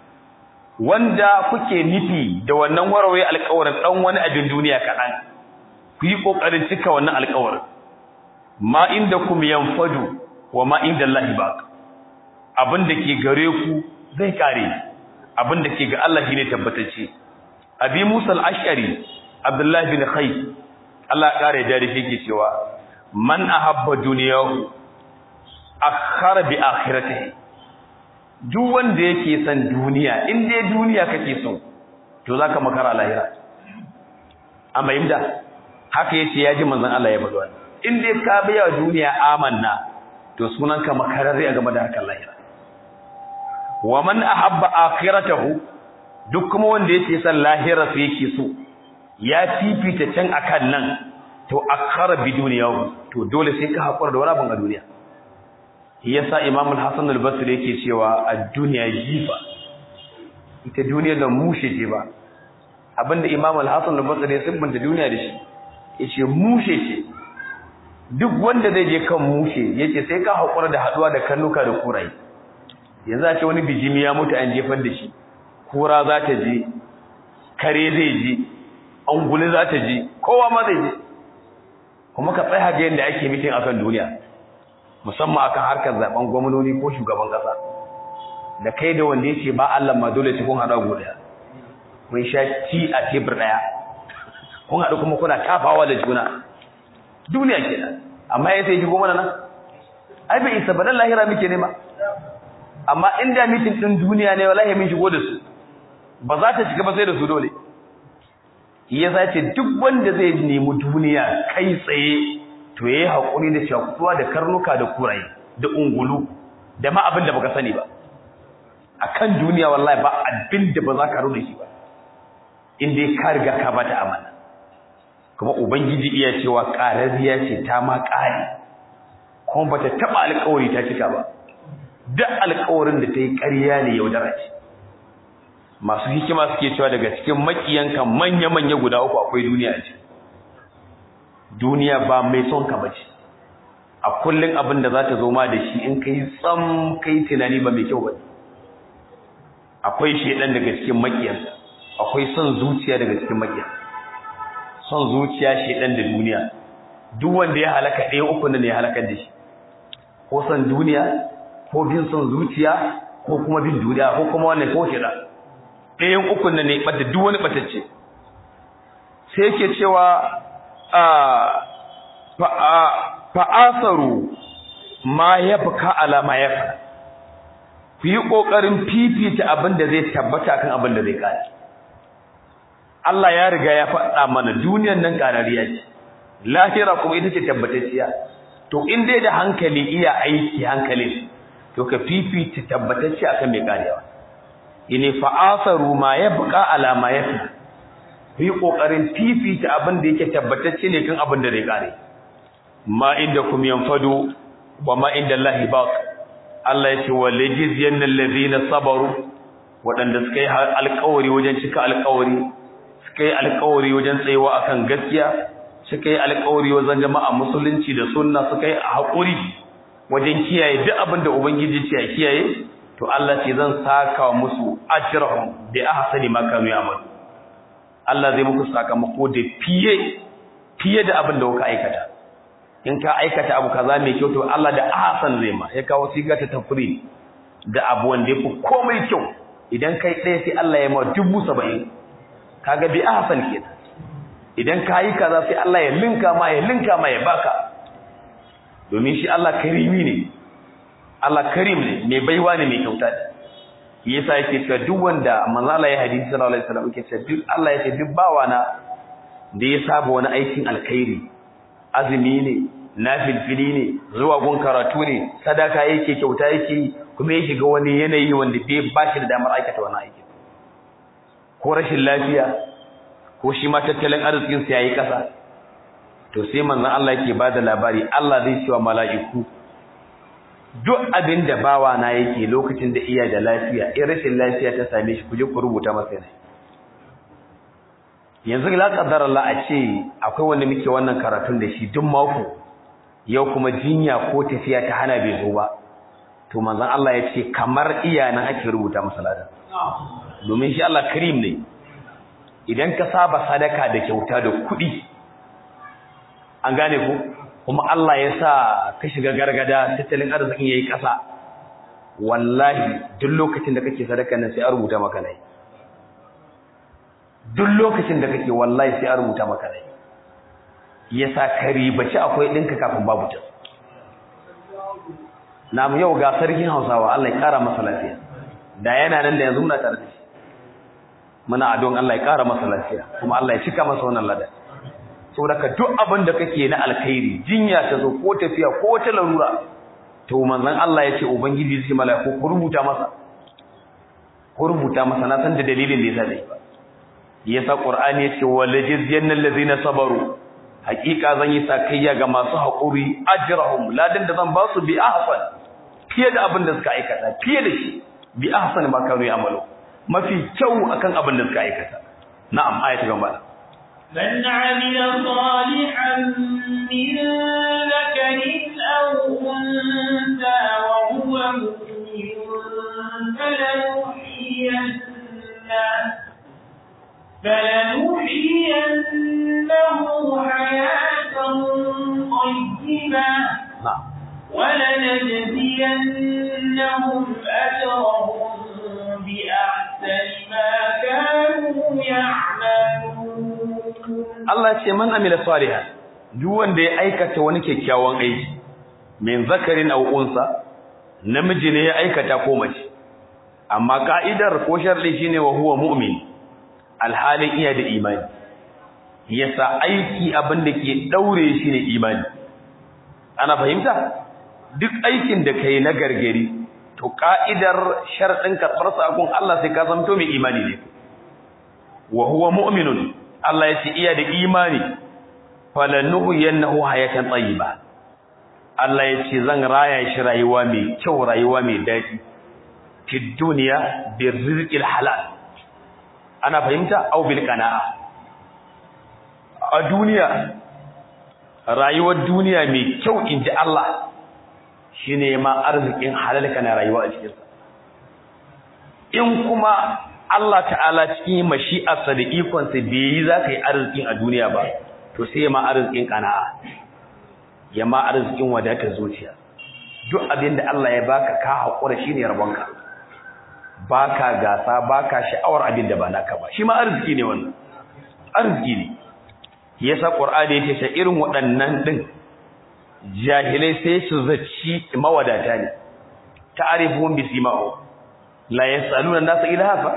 wanda kuke nufi da wannan warware alƙawarin dan wani abin duniya kadan ku yi kokarin cika wannan alƙawarin ma indakum yanfadu wa ma indallahi baq abin da ke gare ku zai kare abin da ke ga Allah shine tabbatacce abi Musa al-Ash'ari Abdullah bin Khayy Allah kare da shi ke cewa man ahabba duniyahu akhara bi akhiratihi duk wanda yake son duniya in dai duniya kake so to zaka makara lahira amma imda haka yace yaji manzon Allah ya faɗa in dai ka biya duniya amanna to sunanka makararre a game da hakan lahira wa man ahabba akhiratahu duk kuma wanda yake son lahira sai yake so ya fifita can akan nan to akhara bi duniyahu to dole sai ka hakura da wani abin a duniya yasa Imam al-Hasan al-Basri yake cewa ad-dunya jifa ita duniya da mushe ce ba abinda Imam al-Hasan al-Basri ya sibbanta duniya da shi yace mushe ce duk wanda zai je kan mushe yace sai ka hakura da haduwa da kannuka da kurai yanzu a ce wani bijimi ya mutu an jefar da shi kura za ta je kare zai je anguli za ta je kowa ma zai je kuma ka tsaya ga yadda ake mitin akan duniya musamman akan harkar zaben gwamnati ko shugaban kasa da kai da wanda yake ba Allah ma dole sai kun hada guda kun sha ci a tebur daya kun hadu kuma kuna tafawa da juna duniya kenan amma yayin sai shigo mana nan ai bai isa badan lahira muke nema amma inda mitin din duniya ne wallahi mun shigo da su ba za ta shiga ba sai da su dole yasa ce duk wanda zai nemi duniya kai tsaye to yayi hakuri da shakuwa da karnuka da kuraye da ungulu da ma abin da baka sani ba akan duniya wallahi ba abin da ba za ka rune shi ba in dai ka riga ka bata amana kuma ubangiji iya cewa qarariya ce ta ma kare kuma bata taba alƙawari ta cika ba duk alƙawarin da ta yi ƙarya ne yaudara ce masu hikima suke cewa daga cikin makiyanka manya-manya guda uku akwai duniya ce duniya ba mai son ka bace a kullun abin da za ta zo ma da shi in kai tsam kai tunani ba mai kyau ba akwai shedan daga cikin makiyansa akwai son zuciya daga cikin makiyan son zuciya shedan da duniya duk wanda ya halaka ɗaya uku ne ya halakar da shi ko son duniya ko bin son zuciya ko kuma bin duniya ko kuma wannan ko shedan ɗayan ukun nan ne ɓadda duk wani ɓatacce sai yake cewa fa'asaru ma ya fuka alama ya fi ku yi ƙoƙarin fifita abin da zai tabbata kan abin da zai ƙari Allah ya riga ya faɗa mana duniyan nan ƙarariya ce lahira kuma ita ce tabbatacciya to in dai da hankali iya aiki hankalin to ka fifita tabbatacce akan mai ƙarewa ini fa'asaru ma ya buƙa alama ya fi ku yi ƙoƙarin fifita abin da yake tabbatacce ne kan abin da zai ƙare ma inda kum yanfado wa ma inda Allah baq Allah ya ce wa lajiziyan allazina sabaru waɗanda suka yi alƙawari wajen cika alƙawari suka yi alƙawari wajen tsayawa akan gaskiya suka yi alƙawari wajen jama'a musulunci da sunna suka yi haƙuri wajen kiyaye duk abin da ubangiji ce ya kiyaye to Allah ce zan saka musu ajrahum bi ahsani ma kanu ya'malu Allah zai muku sakamako da fiye fiye da abin da kuka aikata in ka aikata abu kaza mai kyau to Allah da ahsan zai ma ya kawo siga ta tafri da abu wanda yafi komai kyau idan kai ɗaya sai Allah ya ma dubu saba'in kaga bi ahsan kenan idan ka yi kaza sai Allah ya linka ma ya linka ma ya baka domin shi Allah karimi ne Allah karim ne mai baiwa ne mai kyauta ne yasa yake cewa duk wanda manzo Allah ya hadisi sallallahu alaihi wasallam yake cewa duk Allah yake duk bawana da ya saba wani aikin alkhairi azumi ne nafilfili ne zuwa gun karatu ne sadaka yake kyauta yake kuma yake ga wani yanayi wanda bai ba shi da damar aikata wani aiki ko rashin lafiya ko shi ma tattalin arzikin sa yayi kasa to sai manzon Allah yake bada labari Allah zai ce wa mala'iku duk abin da bawa na yake lokacin da iya da lafiya in rashin lafiya ta same shi kuje ku rubuta masa ne yanzu la qaddar Allah a ce akwai wanda muke wannan karatun da shi duk mako yau kuma jinya ko tafiya ta hana bai zo ba to manzon Allah ya ce kamar iyanan ake rubuta masa ladan domin shi Allah karim ne idan ka saba sadaka da kyauta da kuɗi an gane ku kuma Allah ya sa ka shiga gargada tattalin arzikin yayi ƙasa wallahi duk lokacin da kake sadaka nan sai a rubuta maka nai duk lokacin da kake wallahi sai a rubuta maka nai yasa ka ribaci akwai ɗinka kafin babu ta na yau ga sarkin Hausawa Allah ya kara masa lafiya da yana nan da yanzu muna tare da shi muna adon Allah ya kara masa lafiya kuma Allah ya cika masa wannan ladan saboda duk abin da kake na alkhairi jinya ta zo ko tafiya ko wata larura to manzon Allah ya ce ubangiji zai malaiku ku rubuta masa ku rubuta masa na san da dalilin da yasa dai yasa qur'ani ya ce walajizyanna allazina sabaru hakika zan yi sakayya ga masu haƙuri ajrahum ladan da zan ba su bi ahsan fiye da abin da suka aikata fiye da shi bi ahsan ma kanu ya'malu mafi kyau akan abin da suka aikata na'am ayatu gaba من عمل صالحا من ذكر أو أنثى وهو مؤمن فلنحيينه فلنحيينه حياة طيبة na'am ولنجزينهم أجرهم بأحسن ما كانوا يعملون Allah ce man amila salihan duk wanda ya aikata wani kyakkyawan aiki min zakarin aw unsa namiji ne ya aikata ko mace amma ka'idar ko sharri shine wa huwa mu'min alhalin iya da imani yasa aiki abin da ke daure shi ne imani ana fahimta duk aikin da kai na gargari to ka'idar sharɗin karɓar sakon Allah sai ka zanto mai imani ne wa huwa mu'minun Allah ya ce iya da imani falanuhu yannahu hayatan tayyiba Allah ya ce zan raya shi rayuwa mai kyau rayuwa mai daɗi fi duniya bir rizqil halal ana fahimta au bil qana'a a duniya rayuwar duniya mai kyau inji Allah shine ma arzikin halal kana rayuwa a cikin sa in kuma Allah ta'ala cikin mashi'arsa da ikonsa bai yi za ka yi arzikin a duniya ba to sai ya ma arzikin kana'a ya ma arzikin wadatar zuciya duk abin da Allah ya baka ka haƙura shi ne rabonka baka gasa baka sha'awar abin da ba naka ba shi ma arziki ne wannan arziki ne yasa qur'ani yake ce irin waɗannan din jahilai sai su zaci mawadata ne ta'rifuhum bisimahum la yasaluna nasa ilaha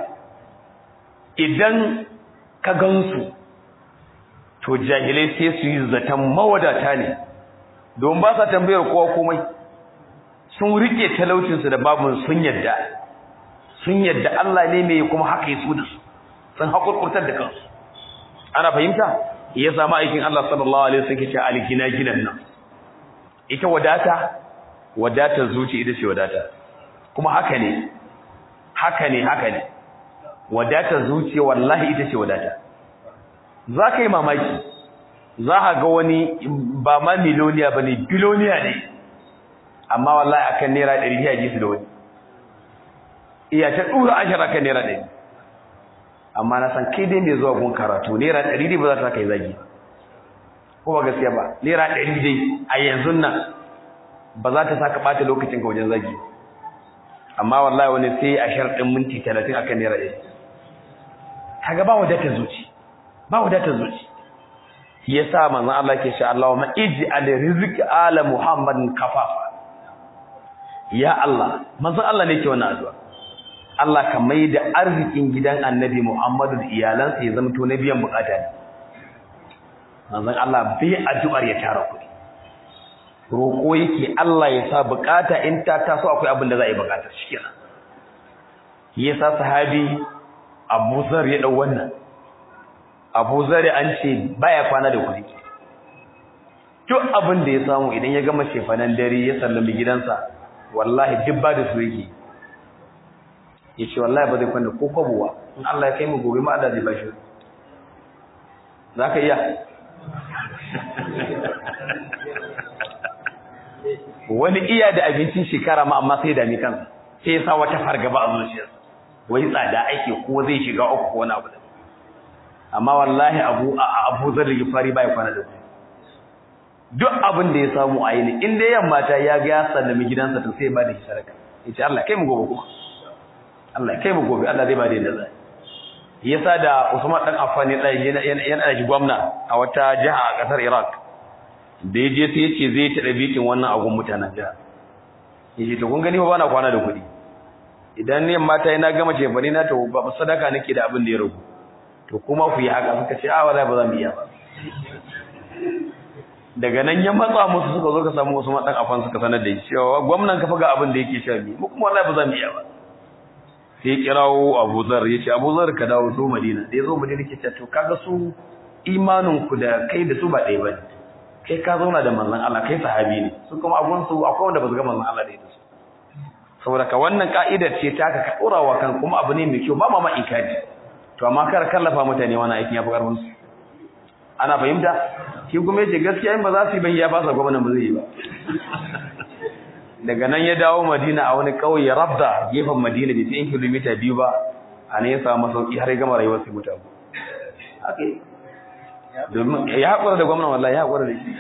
idan ka gansu to jahilai sai su yi zaton mawadata ne don ba sa tambayar kowa komai sun rike talaucinsu da babun sun yadda sun yadda Allah ne mai kuma haka yi su da su sun haƙurƙurtar da kansu ana fahimta ya samu aikin Allah sallallahu alaihi wasallam ke algina ginan nan ita wadata wadatar zuci ita ce wadata kuma haka ne haka ne haka ne wadatar zuciya wallahi ita ce wadata za ka yi mamaki za ka ga wani ba ma miloniya ba ne biloniya ne amma wallahi akan naira ɗari ya ji su da wani iya ta ɗura ashara kan naira ɗari amma na san kai dai mai zuwa gun karatu naira ɗari dai ba za ta kai zagi ko ba gaskiya ba naira ɗari dai a yanzu nan ba za ta saka ɓata lokacin ka wajen zagi amma wallahi wani sai a sharɗin minti talatin akan naira ɗari kaga ba wadatar zuci ba wadatar zuci yasa manzon Allah ke sha Allahumma ij'al rizq ala Muhammadin kafafa ya Allah manzon Allah ne ke wannan addu'a Allah ka maida arzikin gidan Annabi Muhammadu da iyalansa ya zama to na biyan bukata ne manzon Allah bai addu'ar ya tara kuɗi roƙo yake Allah ya sa bukata in ta taso akwai abin da za a yi bukata shikenan yasa sahabi Abu Zar ya dau wannan Abu Zar an ce baya kwana da kuɗi duk abin da ya samu idan ya gama shefanan dare ya sallami gidansa wallahi duk ba da su yake ya ce wallahi ba zai kwanda ko kwabuwa in Allah ya kai mu gobe ma Allah zai bashi za ka iya wani iya da abincin shekara ma amma sai dami kansa sai ya sa wata fargaba a zuciyarsa wai tsada ake ko zai shiga uku ko wani abu da amma wallahi abu abu zan rige fari bai kwana da duk abin da ya samu a yi ne in dai yamma ta ya ga ya sallami gidansa to sai ya bada shi sadaka yace Allah kai mu gobe kuma Allah kai mu gobe Allah zai bada yadda zai yasa da Usman dan Affan yana yana da gwamna a wata jiha a kasar Iraq da yaje sai yace zai tada bikin wannan agun mutanen jiha yace to kun gani ba bana kwana da kuɗi idan ne mata yana gama ce bane na to ba sadaka nake da abin da ya rubu to kuma ku yi haka suka ce a wallahi ba za mu iya ba daga nan ya matsa musu suka zo ka samu wasu madan afan suka sanar da shi cewa gwamnan ka faga abin da yake sha bi mu kuma wallahi ba za mu iya ba sai kirawo Abu Zar yace Abu Zar ka dawo zo Madina da yazo Madina ke cewa to kaga su imanin ku da kai da su ba ɗaya bane kai ka zauna da manzon Allah kai sahabi ne su kuma abun su akwai wanda ba su ga manzon Allah da su saboda ka wannan ka'idar ce ta ka ɗorawa kan kuma abu ne mai kyau ba ma ma ikadi to amma kar kallafa mutane wannan aikin ya fi karfin su ana fahimta shi kuma yace gaskiya in ba za su yi ban ya fasa gwamnan ba zai yi ba daga nan ya dawo Madina a wani kauye Rabda gefen Madina bai fi kilomita biyu ba a ne ya samu masauki har ya gama rayuwar sai mutu haka domin ya haƙura da gwamnan wallahi ya haƙura da shi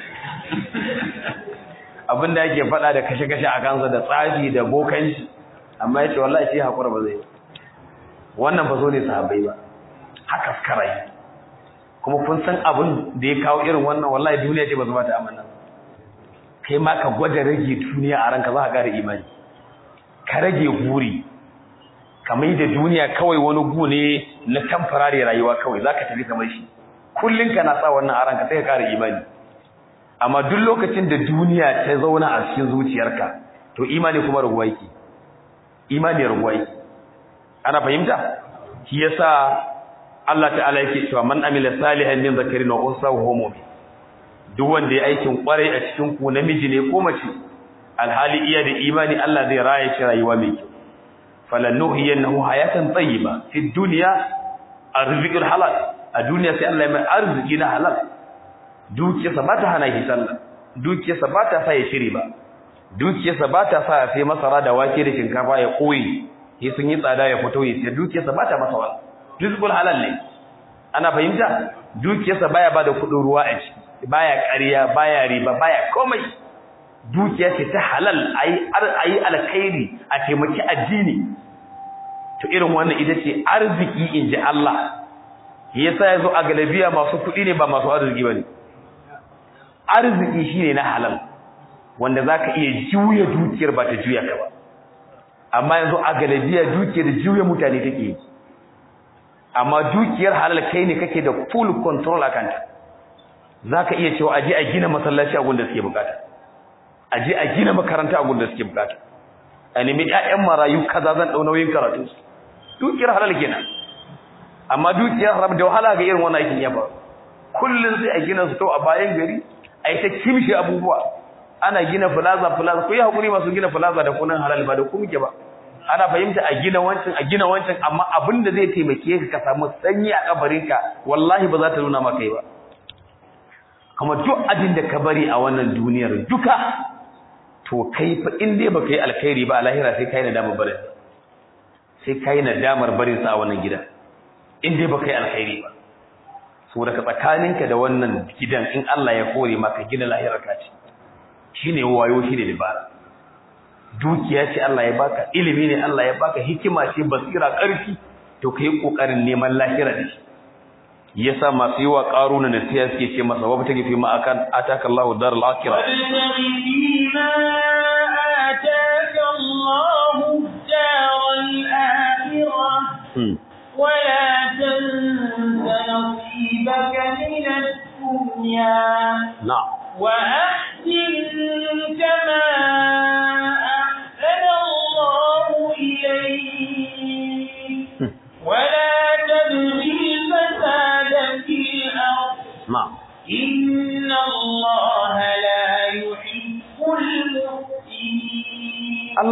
abin da yake faɗa da kashe-kashe a kansa da tsafi da bokanci amma ya ce wallahi shi haƙura ba zai wannan ba zo ne sahabbai ba haka suka yi kuma kun san abin da ya kawo irin wannan wallahi duniya ce ba su ba ta amana kai ma ka gwada rage duniya a ranka za ka ƙara imani ka rage guri ka mai da duniya kawai wani gu ne na tamfarare rayuwa kawai za ka tafi kamar shi kullum ka na sa wannan a ranka sai ka ƙara imani amma duk lokacin da duniya ta zauna a cikin zuciyarka to imani kuma raguwa yake imani raguwa yake ana fahimta shi yasa Allah ta'ala yake cewa man amila salihan min zakarin wa unsa wa huwa mu'min duk wanda ya aikin kwarai a cikin ku namiji ne ko mace alhali iya da imani Allah zai raya shi rayuwa mai kyau falanuhiyannahu hayatan tayyiba fi dunya arzikul halal a duniya sai Allah ya mai arziki na halal dukiyarsa ba ta hana shi sallah dukiyarsa ba ta sa ya shiri ba dukiyarsa ba ta sa ya sai masara da wake da shinkafa ya koyi yi sun yi tsada ya fito ya sai dukiyarsa ba ta masa wani rizqul halal ne ana fahimta dukiyarsa baya ba da kudin ruwa a ciki baya ƙarya baya riba baya komai dukiya ce ta halal ayi ayi alkhairi a taimaki addini to irin wannan ita ce arziki inji Allah yasa yazo a galabiya masu kuɗi ne ba masu arziki bane arziki shine na halal wanda zaka iya juya dukiyar ba ta juya ka ba amma yanzu a galabiya dukiyar juya mutane take yi amma dukiyar halal kai ne kake da full control akan ta zaka iya cewa aje a gina masallaci a gunda suke bukata aje a gina makaranta a gunda suke bukata a nemi ƴaƴan marayu kaza zan dau nauyin karatu dukiyar halal kenan amma dukiyar haram da wahala ga irin wannan aikin ya ba kullun sai a gina su to a bayan gari ai ta kimshi abubuwa ana gina plaza plaza ku yi hakuri masu gina plaza da kunan halal ba da ku muke ba ana fahimta a gina wancan a gina wancan amma abin da zai taimake ka ka samu sanyi a kabarinka wallahi ba za ta nuna maka ba kuma duk abin da ka bari a wannan duniyar duka to kai fa in dai baka yi alkhairi ba a lahira sai kai nadamar barin sai kai nadamar barin sa a wannan gida in dai baka yi alkhairi ba saboda ka tsakaninka da wannan gidan in Allah ya kore maka gina lahirar ka ce shine wayo shine dabara dukiya ce Allah ya baka ilimi ne Allah ya baka hikima ce basira ƙarfi to kai kokarin neman lahira da shi yasa masu yi wa qaruna nasiya suke ce masa wa take fi ma akan ataka Allahu daral akhirah ولا تنس نصيبك من الدنيا نعم وأحسن كما أحسن الله إليك ولا تبغي الفساد في الأرض نعم إن الله لا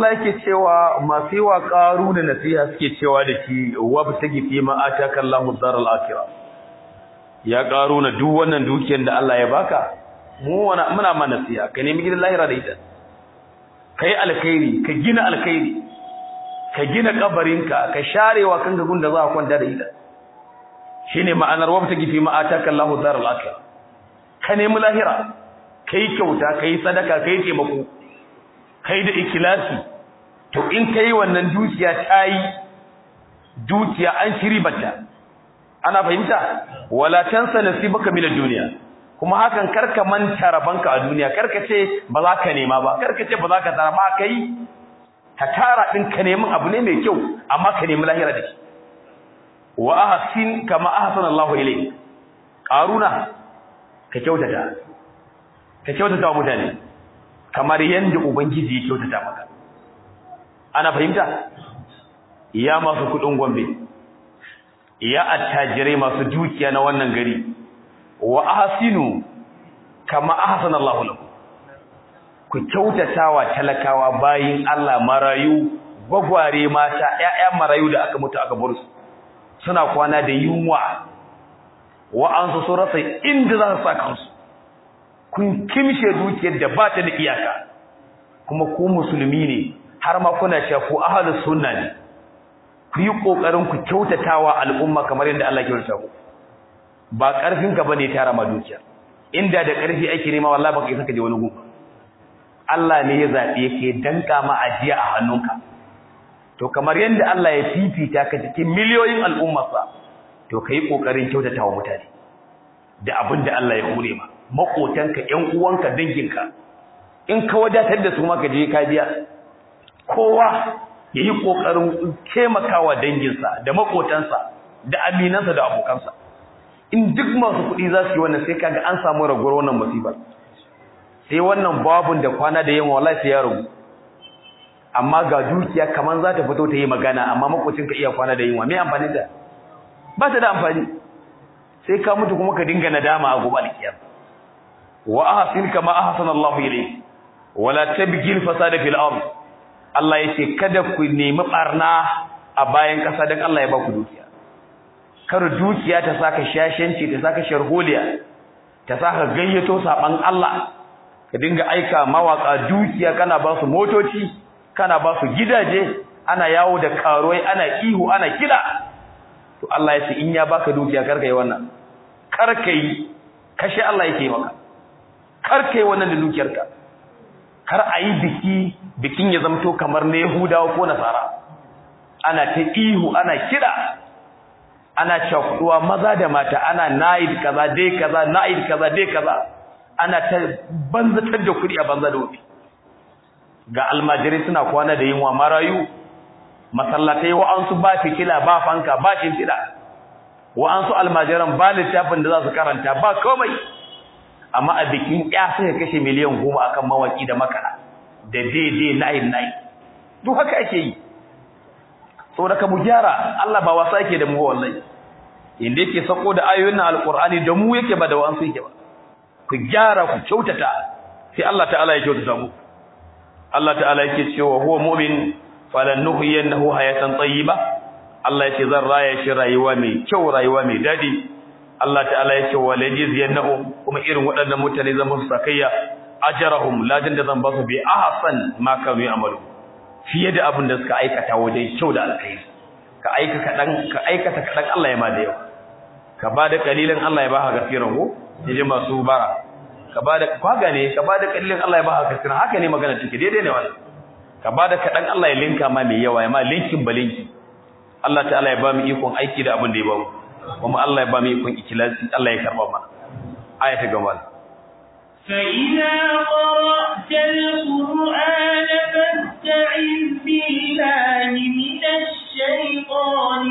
Allah yake cewa masu yi wa ƙaru da nasiha suke cewa da shi wabtagi fi ma ataka Allahu daral akhirah ya ƙaru na duk wannan dukiyar da Allah ya baka mu wana muna ma nasiha ka nemi gidan lahira da ita kai alkhairi ka gina alkhairi ka gina kabarinka ka sharewa kanka gunda za ka kwanta da ita shine ma'anar wabtagi fi ma ataka Allahu daral akhirah ka nemi lahira kai kyauta kai sadaka kai taimako kai da ikilasi to in kai wannan dukiya tayi dukiya an shiri bata ana fahimta wala tansa nasibaka min ad-dunya kuma hakan karka manta rabanka a duniya karka ce ba za ka nema ba karka ce ba za ka tara ba kai ka tara din ka nemi abu ne mai kyau amma ka nemi lahira da shi wa ahsin kama ahsana Allahu ilayk qaruna ka kyautata ka kyautata wa mutane kamar yanda ubangiji ya kyautata maka ana fahimta ya masu kudin gombe ya attajirai masu dukiya na wannan gari wa ahsinu kama ahsana Allahu lakum ku kyautata wa talakawa bayin Allah marayu gwagware mata ƴaƴa marayu da aka mutu aka bar su suna kwana da yunwa wa'ansu sun rasa inda za su sa kansu kun kimshe dukiyar da ba ta da iyaka kuma ku musulmi ne har ma kuna cewa ku ahlus sunna ne ku yi kokarin ku kyautatawa al'umma kamar yadda Allah ya kyautata ku ba karfin ka bane tara ma dukiya inda da karfi ake nema wallahi baka isa ka je wani gu Allah ne ya zabe ke danka ma ajiya a hannunka to kamar yadda Allah ya fifita ka cikin miliyoyin al'ummarsa to kai kokarin kyautatawa mutane da abin da Allah ya hore ma makotanka ƴan uwanka danginka in ka wadatar da su ma ka je ka biya kowa yayi kokarin taimakawa danginsa da makotansa da aminansa da abokansa in duk masu kuɗi za su yi wannan sai kaga an samu ragowar wannan musibar sai wannan babun da kwana da yamma wallahi sai ya ragu amma ga dukiya kaman za ta fito ta yi magana amma makocinka iya kwana da yunwa me amfani da ba ta da amfani sai ka mutu kuma ka dinga nadama a gobe alkiyar wa ahsin kama ahsana Allah ilayk wala tabghi al-fasada fil ard Allah yace kada ku nemi barna a bayan kasa dan Allah ya ba ku dukiya kar dukiya ta saka shashanci ta saka sharholiya ta saka gayyato saban Allah ka dinga aika mawaka dukiya kana ba su motoci kana ba su gidaje ana yawo da karuwai ana ihu ana kida to Allah ya ce in ya baka dukiya karka yi wannan karka yi kashe Allah yake maka karka yi wannan da dukiyarka kar a yi biki bikin ya zamto kamar na Yahudawa ko Nasara ana ta ihu ana kida ana cakuduwa maza da mata ana naid kaza dai kaza naid kaza dai kaza ana ta banzatar da kuɗi a banza da wufi ga almajirai suna kwana da yunwa marayu masallatai wa'ansu ba fikila ba fanka ba shimfiɗa wa'ansu almajiran ba littafin da za su karanta ba komai amma a bikin ya sai kashe miliyan goma akan mawaki da makara da daidai nayin nayi duk haka ake yi saboda ka mu gyara Allah ba wasa yake da mu wallahi inda yake sako da ayoyin nan alqur'ani da mu yake ba da wa'ansu yake ba ku gyara ku kyautata sai Allah ta'ala ya kyautata mu Allah ta'ala yake cewa huwa mu'min falannuhyiyannahu hayatan tayyiba Allah yake zan raya shi rayuwa mai kyau rayuwa mai dadi Allah ta'ala yake walajizyannahu kuma irin waɗannan mutane zan musu sakayya ajrahum ladan da zan ba su bi ahsan ma kanu ya'malu fiye da abin da suka aikata wajen kyau da alkhairi ka aika kadan ka aikata kadan Allah ya ma da yau ka bada kalilan Allah ya baka gaskiran ko yaje masu bara ka bada kwaga ne ka bada kalilan Allah ya baka gaskiran haka ne magana take daidai ne wannan ka bada kadan Allah ya linka ma mai yawa ya ma linkin balinki Allah ta'ala ya ba mu ikon aiki da abin da ya ba mu kuma Allah ya ba mu ikon ikhlasi Allah ya karba mana aya ta gaba فإذا قرأت القرآن فاستعذ بالله من الشيطان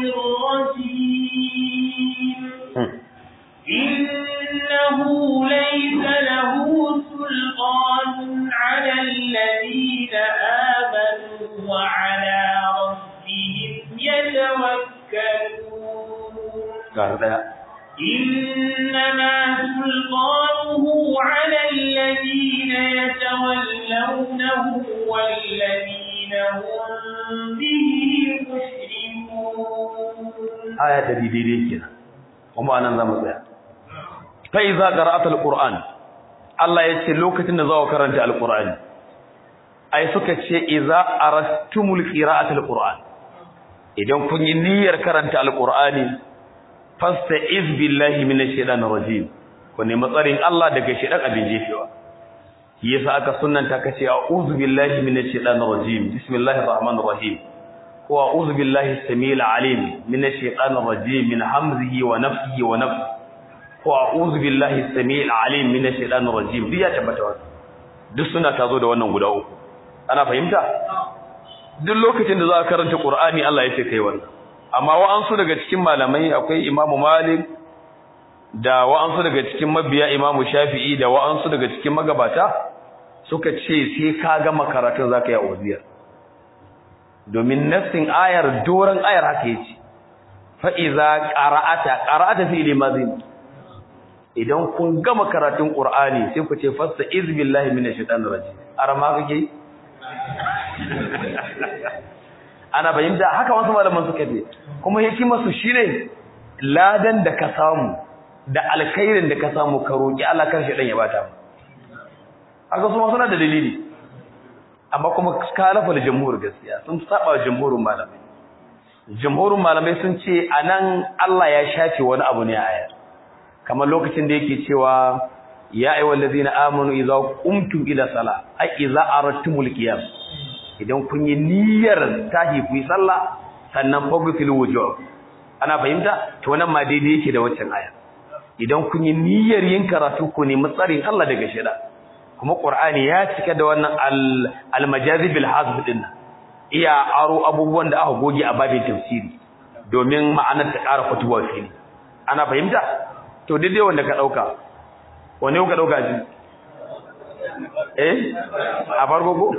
الرجيم إنه ليس له سلطان على الذين آمنوا وعلى ربهم يتوكلون إنما سلطانه على الذين يتولونه والذين هم به مشركون aya ta daidai kenan kuma anan zamu tsaya fa iza qara'atul qur'an Allah ya ce lokacin da zawo karanta alqur'ani ai suka ce iza arastumul qira'atul qur'an idan kun yi niyyar karanta alqur'ani fasta'iz billahi minash shaitanir rajim ku nemi tsarin Allah daga shaitan abin jefewa yasa aka sunnanta kace a'udhu billahi minash shaitanir rajim bismillahir rahmanir rahim wa a'udhu billahi as-samiil 'alim minash shaitanir rajim min hamzihi wa nafthihi wa nafthihi wa a'udhu billahi as-samiil 'alim minash shaitanir rajim duk ya tabbata wannan duk suna tazo da wannan guda uku ana fahimta duk lokacin da za ka karanta Qur'ani Allah ya ce kai wannan amma wa'ansu daga cikin malamai akwai Imam Malik da wa'ansu daga cikin mabiya Imam Shafi'i da wa'ansu daga cikin magabata suka ce sai ka gama karatun zaka yi auziya domin nassin ayar doran ayar haka yace fa iza qara'ata qara'ata fi limazin idan kun gama karatun Qur'ani sai ku ce fasta iz billahi minash shaitanir rajim arama kake ana bayyana haka wasu malaman suka ce kuma hikimar su shine ladan da ka samu da alkhairin da ka samu ka roki Allah kan shi dan ya bata haka su suna da dalili amma kuma kalafa da jamhur gaskiya sun saba jamhurin malamai jamhurin malamai sun ce anan Allah ya shafe wani abu ne a ayar kamar lokacin da yake cewa ya ayyuhal ladzina amanu idza qumtum ila sala ay idza aradtumul qiyam idan kun yi niyyar tahi ku yi sallah sannan fagfil wujuh ana fahimta to nan ma daidai yake da waccan aya idan kun yi niyyar yin karatu ku ne matsarin Allah daga shida kuma qur'ani ya cika da wannan al majazi bil hazf din iya aro abubuwan da aka goge a babin tafsiri domin ma'anar ta ƙara fituwa fili ana fahimta to daidai wanda ka dauka wane ka dauka ji eh a farko ko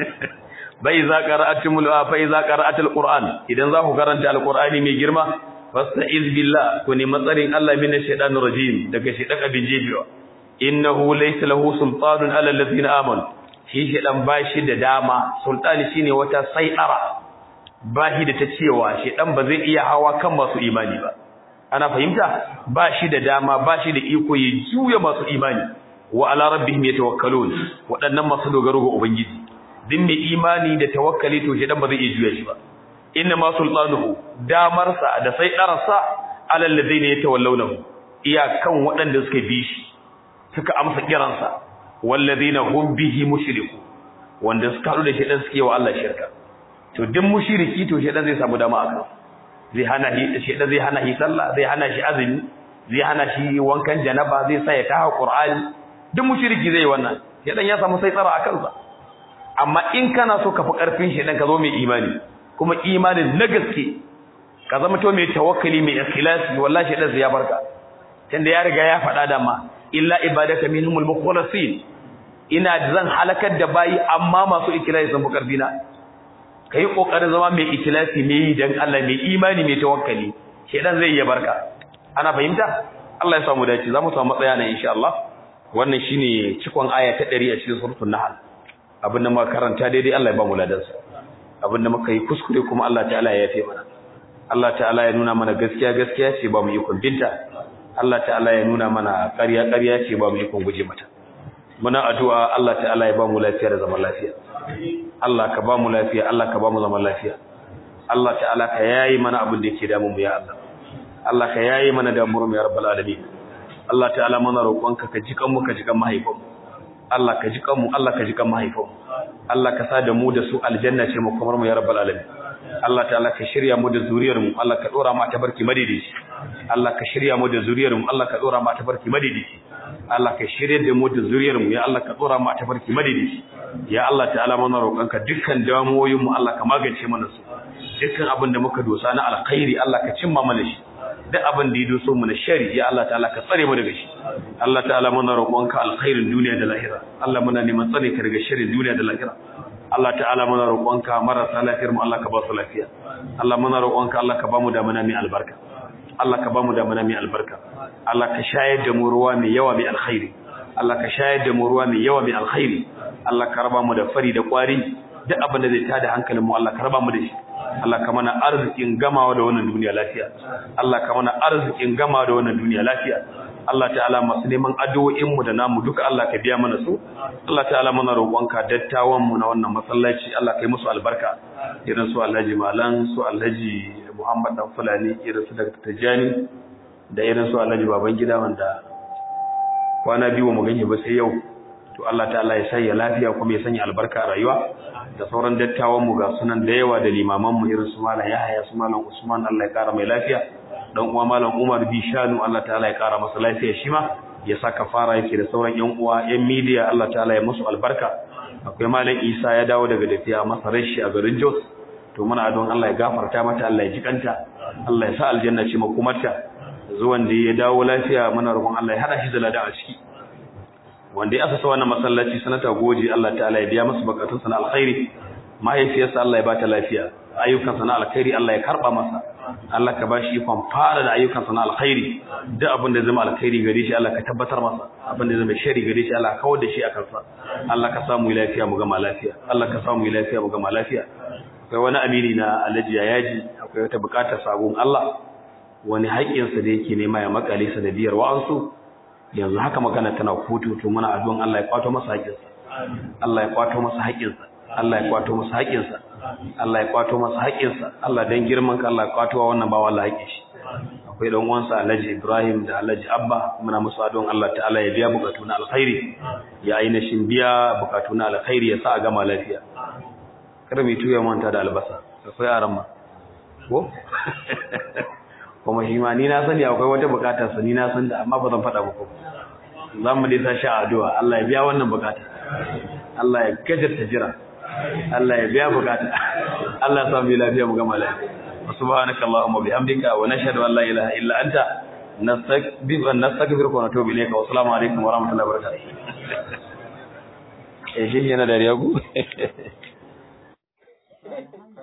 bai za qara'atul fa iza qara'atul qur'an idan za ku karanta alqur'ani mai girma fasta'iz billah ku ne matsarin Allah minash shaitanir rajim daga shaitan abin jebiwa innahu laysa lahu sultanun ala alladhina amanu shi shaitan bashi da dama sultani shine wata sai'ara bashi da ta cewa shaitan ba zai iya hawa kan masu imani ba ana fahimta bashi da dama bashi da iko ya juya masu imani wa ala rabbihim yatawakkalun waɗannan masu dogaro ga ubangiji din mai imani da tawakkali to shedan ba zai iya juya shi ba inna ma sultanuhu damarsa da sai darasa alal ladina yatawallawnahu iyakan waɗanda suka bi shi suka amsa kiransa walladina hum bihi mushriku wanda suka haɗu da shedan suke wa Allah shirka to din mushriki to shedan zai samu dama akan zai hana shi shedan zai hana shi sallah zai hana shi azumi zai hana shi wankan janaba zai sa ya taha qur'ani duk mushriki zai wannan shedan ya samu sai tsara akan sa amma in kana so ka fi ƙarfin shi dan ka zo mai imani kuma imanin na gaske ka zama to mai tawakkali mai ikhlasi wallahi dan ya barka tunda ya riga ya faɗa da ma illa ibadaka minhumul mukhlasin ina zan halakar da bayi amma masu ikhlasi sun fi ƙarfi na kai kokarin zama mai ikhlasi mai dan Allah mai imani mai tawakkali shedan zai iya barka ana fahimta Allah ya samu dace zamu samu matsaya nan insha Allah wannan shine cikon aya ta 100 a cikin suratul nahl abin da muka karanta daidai Allah ya ba mu ladansa abin da muka yi kuskure kuma Allah ta'ala ya yafe mana Allah ta'ala ya nuna mana gaskiya gaskiya ce ba mu yi binta Allah ta'ala ya nuna mana ƙarya ƙarya ce ba mu yi guje mata muna addu'a Allah ta'ala ya ba mu lafiya da zaman lafiya Allah ka ba mu lafiya Allah ka ba mu zaman lafiya Allah ta'ala ka yayi mana abin da yake damu mu ya Allah Allah ka yayi mana damuwar mu ya rabbal alamin Allah ta'ala muna roƙonka ka jikan mu ka jikan mahaifanmu Allah ka ji kanmu Allah ka ji kan mahaifanmu Allah ka sa da mu da su aljanna ce mu kamar mu ya rabbal alamin Allah ta'ala ka shirya mu da zuriyar mu Allah ka dora mu ta barki madidici Allah ka shirya mu da zuriyar mu Allah ka dora mu ta barki madidici Allah ka shirya da mu da zuriyar mu ya Allah ka dora mu ta barki madidici ya Allah ta'ala muna roƙonka dukkan damuwoyin mu Allah ka magance mana su dukkan abin da muka dosa na alkhairi Allah ka cimma mana shi duk abin da ya doso mu na shari ya Allah ta'ala ka tsare mu daga shi Allah ta'ala muna roƙonka alkhairin duniya da lahira Allah muna neman tsare ka daga sharrin duniya da lahira Allah ta'ala muna roƙonka marasa lafiyar mu Allah ka ba su lafiya Allah muna roƙonka Allah ka ba mu da mana mai albarka Allah ka ba mu da mana mai albarka Allah ka shayar da mu ruwa mai yawa mai alkhairi Allah ka shayar da mu ruwa mai yawa mai alkhairi Allah ka raba mu da fari da kwari duk abin da zai tada hankalin mu Allah ka raba mu da shi Allah ka mana arzikin gamawa da wannan duniya lafiya Allah ka mana arzikin gamawa da wannan duniya lafiya Allah ta'ala masu neman addu'o'in mu da namu duka Allah ka biya mana su Allah ta'ala muna roƙonka dattawan mu na wannan masallaci Allah ka yi musu albarka irin su Alhaji Malan su Alhaji Muhammad dan Fulani irin su Dr. Tijani da irin su Alhaji Babangida wanda kwana biyu mu ganye ba sai yau to Allah ta'ala ya sanya lafiya kuma ya sanya albarka a rayuwa da sauran dattawan mu ga sunan da yawa da limaman mu irin su Malam Yahaya su Malam Usman Allah ya kara mai lafiya dan uwa Malam Umar Bishanu Allah ta'ala ya kara masa lafiya shi ma ya saka fara yake da sauran yan uwa yan media Allah ta'ala ya musu albarka akwai Malam Isa ya dawo daga tafiya masa rashi a garin Jos to muna don Allah ya gafarta mata Allah ya jikanta Allah ya sa aljanna ce makomarta zuwan da ya dawo lafiya muna roƙon Allah ya hada shi da ladan a ciki wanda ya asasa wannan masallaci sanata goji Allah ta'ala ya biya masa bukatun sana alkhairi mahaifiyarsa Allah ya bata lafiya ayyukan sana alkhairi Allah ya karba masa Allah ka bashi ikon fara da ayyukan sana alkhairi duk abin da zama alkhairi gare shi Allah ka tabbatar masa abin da zama shari gare shi Allah ka kawar da shi a kansa Allah ka samu lafiya mu gama lafiya Allah ka samu lafiya mu gama lafiya akwai wani amini na Alhaji Yayaji akwai wata bukatar sabon Allah wani haƙƙinsa da yake nema ya makale sa da biyar wa'ansu yanzu haka magana tana kotu to muna addu'an Allah ya kwato masa haƙƙinsa Allah ya kwato masa haƙƙinsa Allah ya kwato masa haƙƙinsa Allah ya kwato masa haƙƙinsa Allah dan girman ka Allah ya kwato wannan bawa Allah haƙƙin shi akwai dan uwansa Alhaji Ibrahim da Alhaji Abba muna musu addu'an Allah ta'ala ya biya bukatu na alkhairi ya ainihin biya bukatu na alkhairi ya sa a gama lafiya kada mu tuya manta da albasa akwai aran ma ko kuma shi ma ni na sani akwai wata bukatar sa ni na san da amma ba zan faɗa muku za mu dai sashi addu'a Allah ya biya wannan bukata Allah ya gajarta jira Allah ya biya bukata Allah ya samu lafiya mu gama lafiya subhanaka allahumma bihamdika wa nashhadu an la ilaha illa anta nastaghfiruka wa nastaghfiruka wa natubu ilayka wa assalamu alaikum wa rahmatullahi wa barakatuh eh shi yana da riyagu